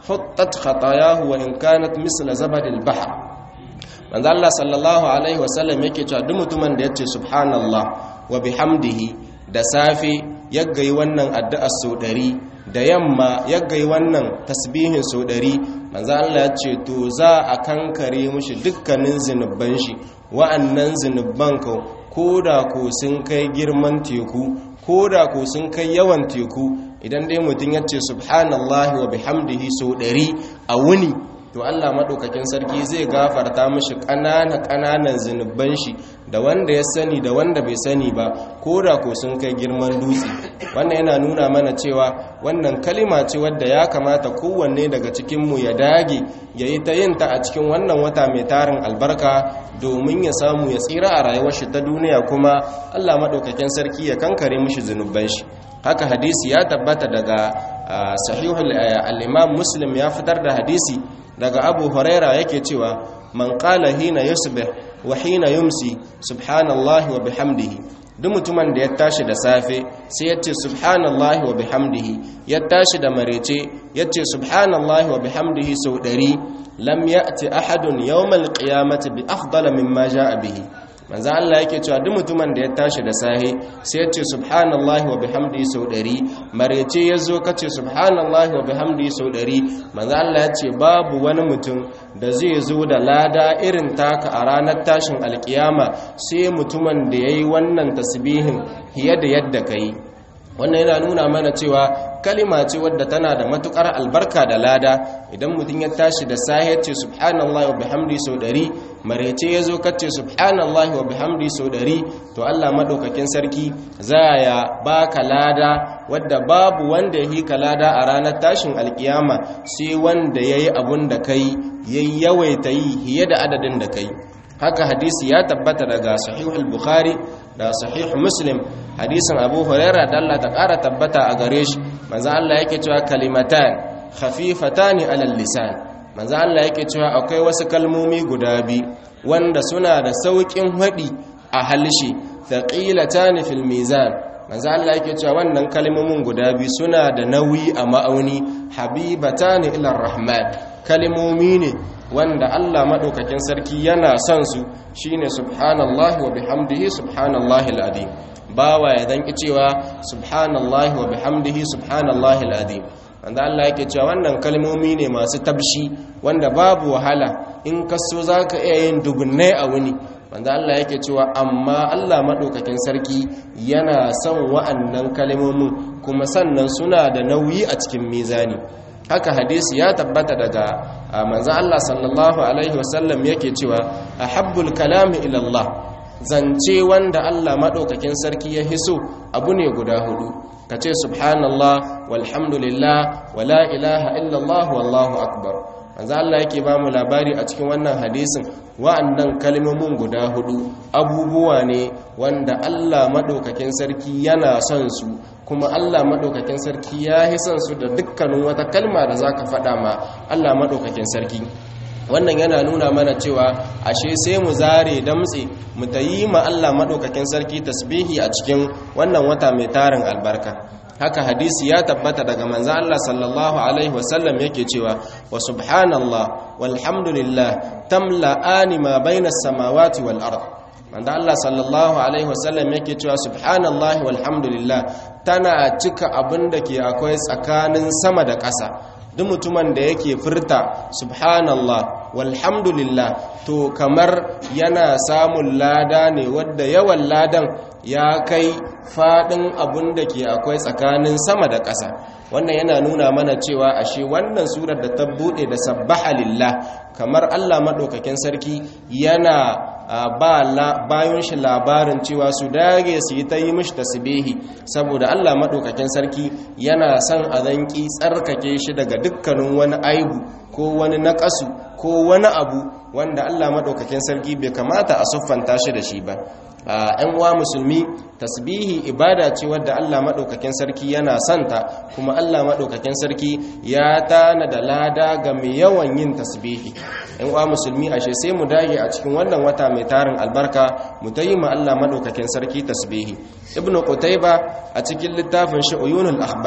huttat khatayahu wa in kanat misla zabadil bahr manzo Allah sallallahu alaihi wasallam yake cewa duk mutumin da yace subhanallah wa bihamdihi da safe yaggai wannan addu'a sau ɗari da yamma yaggai wannan tasbihin sau ɗari manzo Allah ya ce to za a kankare mushi dukkanin zinuban shi wa'annan zinuban ka koda ko sun kai girman teku koda ko sun kai yawan teku idan dai mutum ya ce subhanallahi wa bihamdihi sau ɗari a wuni to Allah maɗaukakin sarki zai gafarta mashi ƙanana ƙananan zunuban shi da wanda ya sani da wanda bai sani ba ko da ko sun kai girman dutse wannan yana nuna mana cewa wannan kalima ce wadda ya kamata kowanne daga cikinmu ya dage ya yi ta yin ta a cikin wannan wata mai tarin albarka domin ya samu ya tsira a rayuwar shi ta duniya kuma Allah maɗaukakin sarki ya kankare mishi zunuban shi haka hadisi ya tabbata daga sahihul al-imam muslim ya fitar da hadisi daga abu huraira yake cewa man qala hina yusbih wa hina yumsi subhanallahi wa bihamdihi duk mutumin da ya tashi da safe sai ya ce subhanallahi wa bihamdihi ya tashi da marece ya ce subhanallahi wa bihamdihi sau ɗari lam ya'ti ahadun yawmal qiyamati bi afdala mimma ja'a bihi manzo Allah yake cewa duk mutumin da ya tashi da sahi sai ya ce subhanallahi wa bihamdihi sau ɗari marece ya zo ka ce subhanallahi wa bihamdihi sau ɗari manzo Allah ya ce babu wani mutum da zai zo da lada irin taka a ranar tashin alkiyama sai mutumin da ya yi wannan tasbihin fiye da yadda ka yi wannan yana nuna mana cewa kalima ce wadda tana da matukar albarka da lada idan mutum ya tashi da sahi ce subhanallahi wa bihamdi sau ɗari marece ya zo kace subhanallahi wa bihamdi sau ɗari to Allah maɗaukakin sarki za ya baka lada wadda babu wanda ya hika lada a ranar tashin alkiyama sai wanda ya yi abun da kai ya yawaita yi fiye da adadin da kai haka hadisi ya tabbata daga sahihul bukhari da sahih muslim hadisin abu huraira da Allah ta ƙara tabbata a gare shi manzo Allah yake cewa kalimatan khafifatani alal lisan manzo Allah yake cewa akwai wasu kalmomi guda biyu wanda suna da saukin haɗi a halshe thaqilatani fil mizan manzo Allah yake cewa wannan kalmomin guda biyu suna da nauyi a ma'auni habibatani ila rahman kalmomi ne wanda Allah maɗaukakin sarki yana son su shine subhanallahi wa bihamdihi subhanallahi al'adim bawa ya danki cewa subhanallahi wa bihamdihi subhanallahi al'adim wanda Allah yake cewa wannan kalmomi ne masu tabshi wanda babu wahala in ka so zaka iya yin dubunnai a wuni wanda Allah yake cewa amma Allah maɗaukakin sarki yana son wa'annan kalmomin kuma sannan suna da nauyi a cikin mizani haka hadisi ya tabbata daga manzo Allah sallallahu alaihi wasallam yake cewa ahabbul kalami ila Allah zance wanda Allah madaukakin sarki ya hiso abu ne guda hudu kace subhanallah walhamdulillah wala ilaha illa Allah wallahu akbar manzo Allah yake ba mu labari a cikin wannan hadisin wa'annan kalmomin guda hudu abubuwa ne wanda Allah madaukakin sarki yana son su kuma Allah maɗaukakin sarki ya yi son su da dukkanin wata kalma da za ka faɗa ma Allah maɗaukakin sarki wannan yana nuna mana cewa ashe sai mu zare damtse mu ta yi ma Allah maɗaukakin sarki tasbihi a cikin wannan wata mai tarin albarka haka hadisi ya tabbata daga manzo Allah sallallahu alaihi wasallam yake cewa wa subhanallah walhamdulillah tamla'ani ma bainas samawati wal ard manzo Allah sallallahu alaihi wasallam yake cewa subhanallahi walhamdulillah tana cika abin da ke akwai tsakanin sama da ƙasa duk mutumin da yake furta subhanallah walhamdulillah to kamar yana samun lada ne wadda yawan ladan ya kai fadin abin da ke akwai tsakanin sama da ƙasa wannan yana nuna mana cewa ashe wannan surar da ta bude da sabbaha lillah kamar Allah madaukakin sarki yana ba bayan shi labarin cewa su dage su yi ta yi mishi tasbihi saboda Allah madaukakin sarki yana son a zanki tsarkake shi daga dukkanin wani aibu ko wani naƙasu ko wani abu wanda Allah madaukakin sarki bai kamata a siffanta shi da shi ba ‘yan uwa musulmi tasbihi ibada ce wadda Allah maɗaukakin sarki yana santa kuma Allah maɗaukakin sarki ya tana da lada ga mai yawan yin tasbihi ‘yan uwa musulmi ashe sai mu dage a cikin wannan wata mai tarin albarka mu ta yi ma Allah maɗaukakin sarki tasbihi ibnu qutayba a cikin littafin shi uyunul akhbar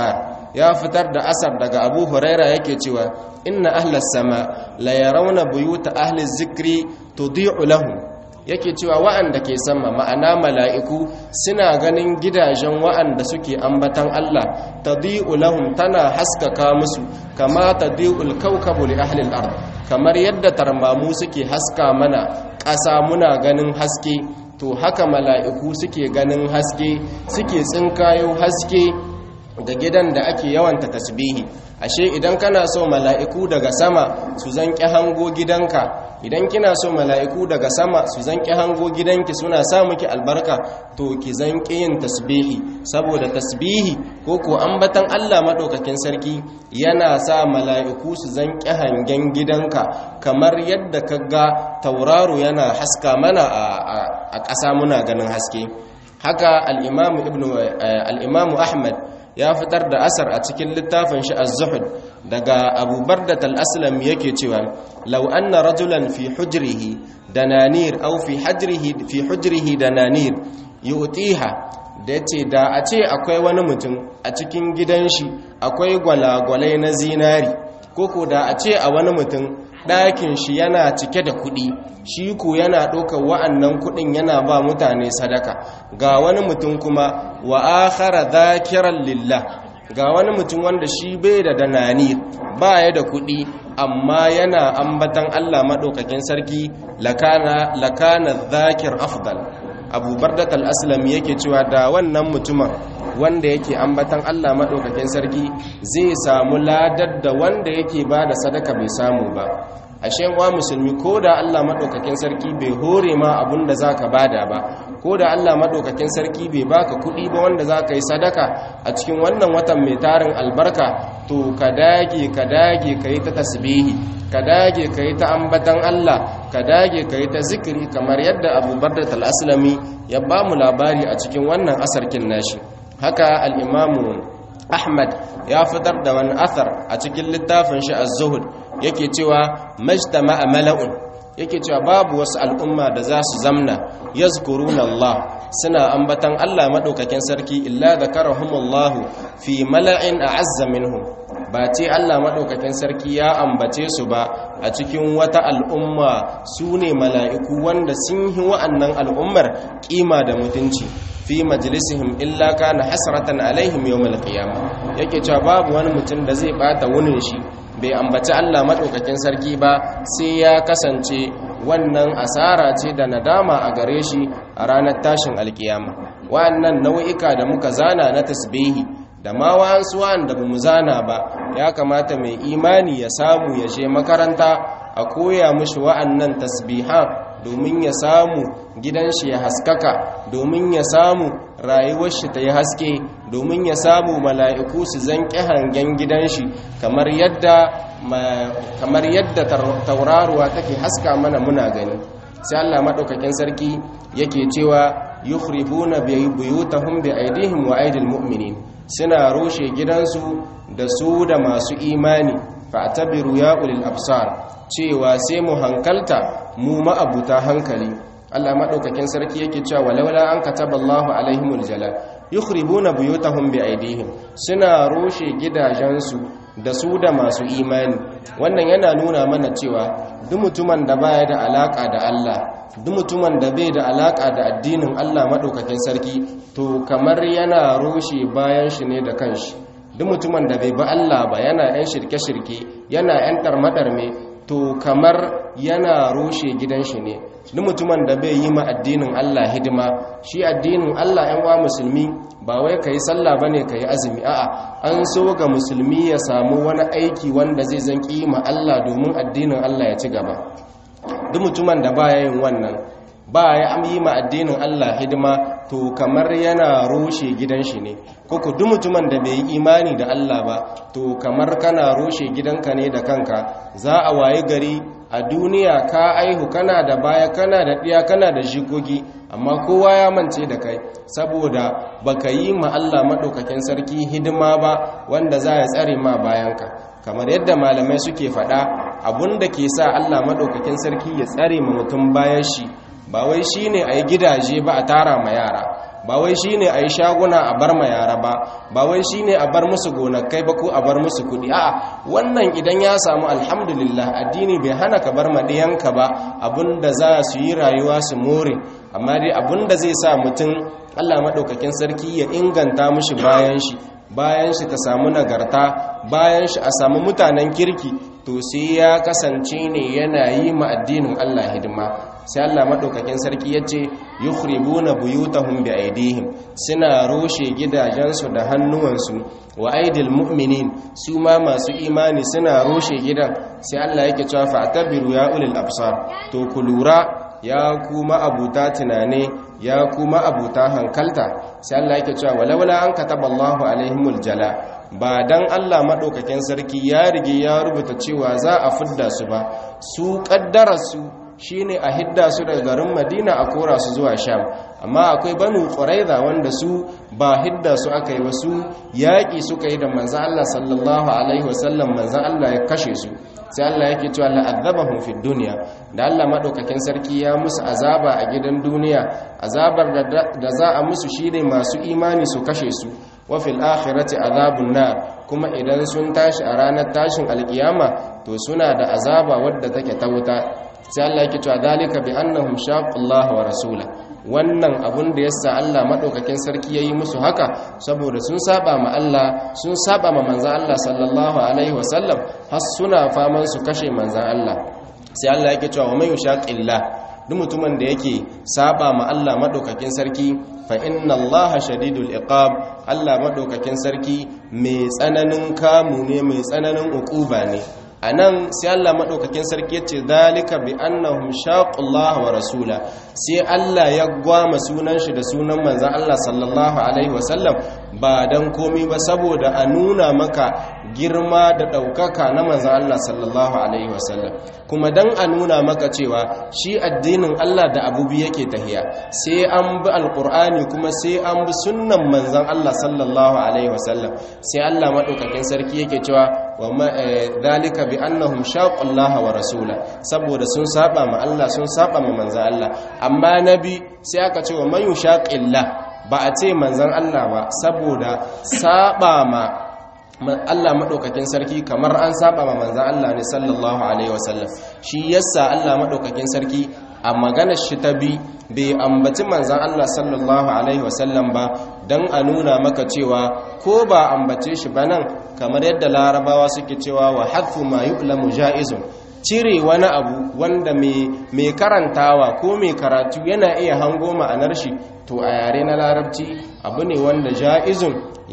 ya fitar da asar daga abu huraira yake cewa inna ahlas sama la yarawna buyuta ahli zikri tudi'u lahum yake cewa wa'anda ke sama ma'ana mala'iku suna ganin gidajen wa'anda suke ambatan Allah tadi'u lahum tana haskaka musu kama tadi'ul kawkabu li ahli al-ard kamar yadda tarmamu suke haska mana ƙasa muna ganin haske to haka mala'iku suke ganin haske suke tsinkayo haske ga gidan da ake yawanta tasbihi ashe idan kana so mala'iku daga sama su zanki hango gidanka idan kina so mala'iku daga sama su zanki hango gidanki suna sa miki albarka to ki zanki yin tasbihi saboda tasbihi ko ko ambatan Allah madaukakin sarki yana sa mala'iku su zanki hangen gidanka kamar yadda kaga tauraro yana haska mana a ƙasa muna ganin haske haka al-imamu ibnu al-imamu ahmad ya fitar da asar a cikin littafin shi az-zuhud daga Abu Bardat al-Aslam yake cewa law anna rajulan fi hujrihi dananir aw fi hajrihi fi hujrihi dananir yu'tiha da yace da a ce akwai wani mutum a cikin gidan shi akwai gwalagwalai na zinari koko da a ce a wani mutum ɗakin shi yana cike da kuɗi shi ku yana ɗaukar wa'annan kuɗin yana ba mutane sadaka ga wani mutum kuma wa akhara dhakiran lillah ga wani mutum wanda shi bai da danani ba ya da kuɗi amma yana ambatan Allah maɗaukakin sarki lakana lakana dhakir afdal abu bardat al-aslam yake cewa da wannan mutumin wanda yake ambatan Allah maɗaukakin sarki zai samu ladar da wanda yake ba da sadaka bai samu ba ashe wa musulmi ko da Allah maɗaukakin sarki bai hore ma abun da za ka bada ba ko da Allah maɗaukakin sarki bai baka kuɗi ba wanda za ka yi sadaka a cikin wannan watan mai tarin albarka to ka dage ka dage ka yi ta tasbihi ka dage ka yi ta ambatan Allah ka dage ka yi ta zikiri kamar yadda abu bardat al-aslami ya ba mu labari a cikin wannan asarkin nashi haka al'imamu ahmad ya fitar da wani athar a cikin littafin shi az-zuhud yake cewa majtama mala'un yake cewa babu wasu al'umma da za su zamna yazkuruna Allah suna ambatan Allah madaukakin sarki illa zakarahumullahu fi mala'in a'azza minhum ba ce Allah madaukakin sarki ya ambace su ba a cikin wata al'umma su ne mala'iku wanda sun yi wa'annan al'ummar kima da mutunci fi majalisihim illa kana hasratan alaihim yawmal qiyamah yake cewa babu wani mutum da zai bata wunin shi bai ambaci Allah madaukakin sarki ba sai ya kasance wannan asara ce da nadama a gare shi a ranar tashin alkiyama wa'annan nau'ika da muka zana na tasbihi da ma wa'ansu wa'anda bamu zana ba ya kamata mai imani ya samu ya je makaranta a koya mushi wa'annan tasbihan domin ya samu gidan shi ya haskaka domin ya samu rayuwar shi ta yi haske domin ya samu mala'iku su zanƙi hangen gidan shi kamar yadda kamar yadda tauraruwa take haska mana muna gani sai Allah madaukakin sarki yake cewa yukhribuna buyutahum bi aidihim wa aidil mu'minin suna rushe gidansu da su da masu imani fa'tabiru ya ulil absar cewa sai mu hankalta mu ma'abuta hankali Allah madaukakin sarki yake cewa walaula an kataballahu alaihimul jalal yukhribuna buyutahum bi aidihim suna rushe gidajensu da su da masu imani wannan yana nuna mana cewa duk mutumin da baya da alaka da Allah duk mutumin da bai da alaka da addinin Allah madaukakin sarki to kamar yana rushe bayan shi ne da kanshi duk mutumin da bai bi Allah ba yana yan shirke-shirke yana yan tarmadarme to kamar yana rushe gidan shi ne duk mutumin da bai yi ma addinin Allah hidima shi addinin Allah yan wa musulmi ba wai kai sallah bane kai azumi a'a an so ga musulmi ya samu wani aiki wanda zai zan ma Allah domin addinin Allah ya ci gaba duk mutumin da baya yin wannan ba ya yi ma addinin Allah hidima to kamar yana rushe gidan shi ne koko duk mutumin da bai yi imani da Allah ba to kamar kana rushe gidanka ne da kanka za a wayi gari a duniya ka aihu kana da baya kana da ɗiya kana da jikoki amma kowa ya mance da kai saboda baka yi ma Allah maɗaukakin sarki hidima ba wanda za ya tsare ma bayanka kamar yadda malamai suke faɗa abun da ke sa Allah maɗaukakin sarki ya tsare ma mutum bayan shi ba wai shi ne a yi gidaje ba a tara ma yara ba wai shine a yi shaguna a bar ma yara ba ba wai shine a bar musu gonakai ba ko a bar musu kuɗi a'a wannan idan ya samu alhamdulillah addini bai hana ka bar ma ɗiyanka ba abinda za su yi rayuwa su more amma dai abinda zai sa mutum Allah maɗaukakin sarki ya inganta mushi bayan shi bayan shi ta samu nagarta bayan shi a samu mutanen kirki to sai ya kasance ne yana yi ma addinin Allah hidima sai Allah madaukakin sarki yace yukhribuna buyutahum bi aidihim suna roshe gidajensu da hannuwansu wa aidil mu'minin su ma masu imani suna roshe gidan sai Allah yake cewa fa'tabiru ya ulil absar to ku lura ya kuma abuta tunane ya kuma abuta hankalta sai Allah yake cewa walawala an kataballahu alaihimul jala ba dan Allah madaukakin sarki ya rige ya rubuta cewa za a fidda su ba su kaddara su shine a hidda su daga garin Madina a kora su zuwa Sham amma akwai banu Quraiza wanda su ba hidda su aka yi wasu yaƙi suka yi da manzon Allah sallallahu alaihi wasallam manzon Allah ya kashe su sai Allah yake cewa la'adzabahum fid dunya da Allah madaukakin sarki ya musu azaba a gidan duniya azabar da za a musu shine masu imani su kashe su wa fil akhirati azabun nar kuma idan sun tashi a ranar tashin alkiyama to suna da azaba wadda take ta wuta sai Allah yake cewa dalika bi annahum shaqullaha wa rasula wannan abun da yasa Allah madaukakin sarki yayi musu haka saboda sun saba ma Allah sun saba ma manzon Allah sallallahu alaihi wasallam har suna faman su kashe manzon Allah sai Allah yake cewa wa man yushaqillah duk mutumin da yake saba ma Allah madaukakin sarki fa inna Allah shadidul iqab Allah madaukakin sarki mai tsananin kamu ne mai tsananin uquba ne a nan sai Allah maɗaukakin sarki ya ce dalika bi annahum shaqullah wa rasula sai Allah ya gwama sunan shi da sunan manzan Allah sallallahu alaihi wasallam ba dan komi ba saboda a nuna maka girma da ɗaukaka na manzan Allah sallallahu alaihi wasallam kuma dan a nuna maka cewa shi addinin Allah da abubi yake tahiya sai an bi alqur'ani kuma sai an bi sunnan manzan Allah sallallahu alaihi wasallam sai Allah maɗaukakin sarki yake cewa wa dalika bi annahum shaqullaha wa rasula saboda sun saba ma Allah sun saba ma manzan Allah amma nabi sai aka ce wa man yushaqillah ba a ce manzan Allah ba saboda saba ma Allah maɗaukakin sarki kamar an saba ma manzan Allah ne sallallahu alaihi wasallam shi yasa Allah maɗaukakin sarki a maganar shi ta bi bai ambaci manzan Allah sallallahu alaihi wasallam ba don a nuna maka cewa ko ba ambace shi ba nan kamar yadda larabawa suke cewa wa hadfu ma yu'lamu ja'izun cire wani abu wanda mai karantawa ko mai karatu yana iya hango ma'anar shi to a yare na larabci abu ne wanda ja'izun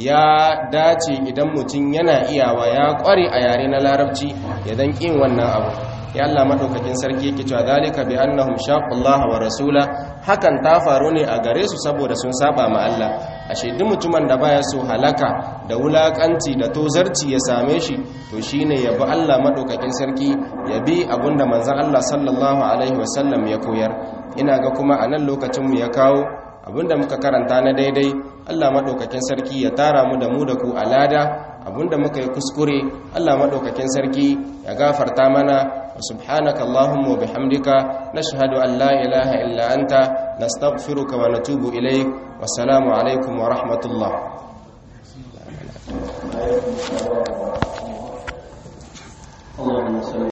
ya dace idan mutum yana iyawa ya kware a yare na larabci ya dan kin wannan abu ya Allah madaukakin sarki yake cewa zalika bi annahum shaqullaha wa rasula hakan ta faru ne a gare su saboda sun saba ma Allah ashe duk mutumin da baya so halaka da wulakanci da tozarci ya same shi to shine yabi Allah madaukakin sarki yabi abunda manzon Allah sallallahu alaihi wasallam ya koyar ina ga kuma a nan lokacin mu ya kawo abinda muka karanta na daidai Allah madaukakin sarki ya tara mu da mu da ku alada abinda muka yi kuskure Allah madaukakin sarki ya gafarta mana wa subhanaka allahumma wa bihamdika nashhadu an la ilaha illa anta nastaghfiruka wa natubu ilayk wassalamu alaikum wa rahmatullah اللهم صل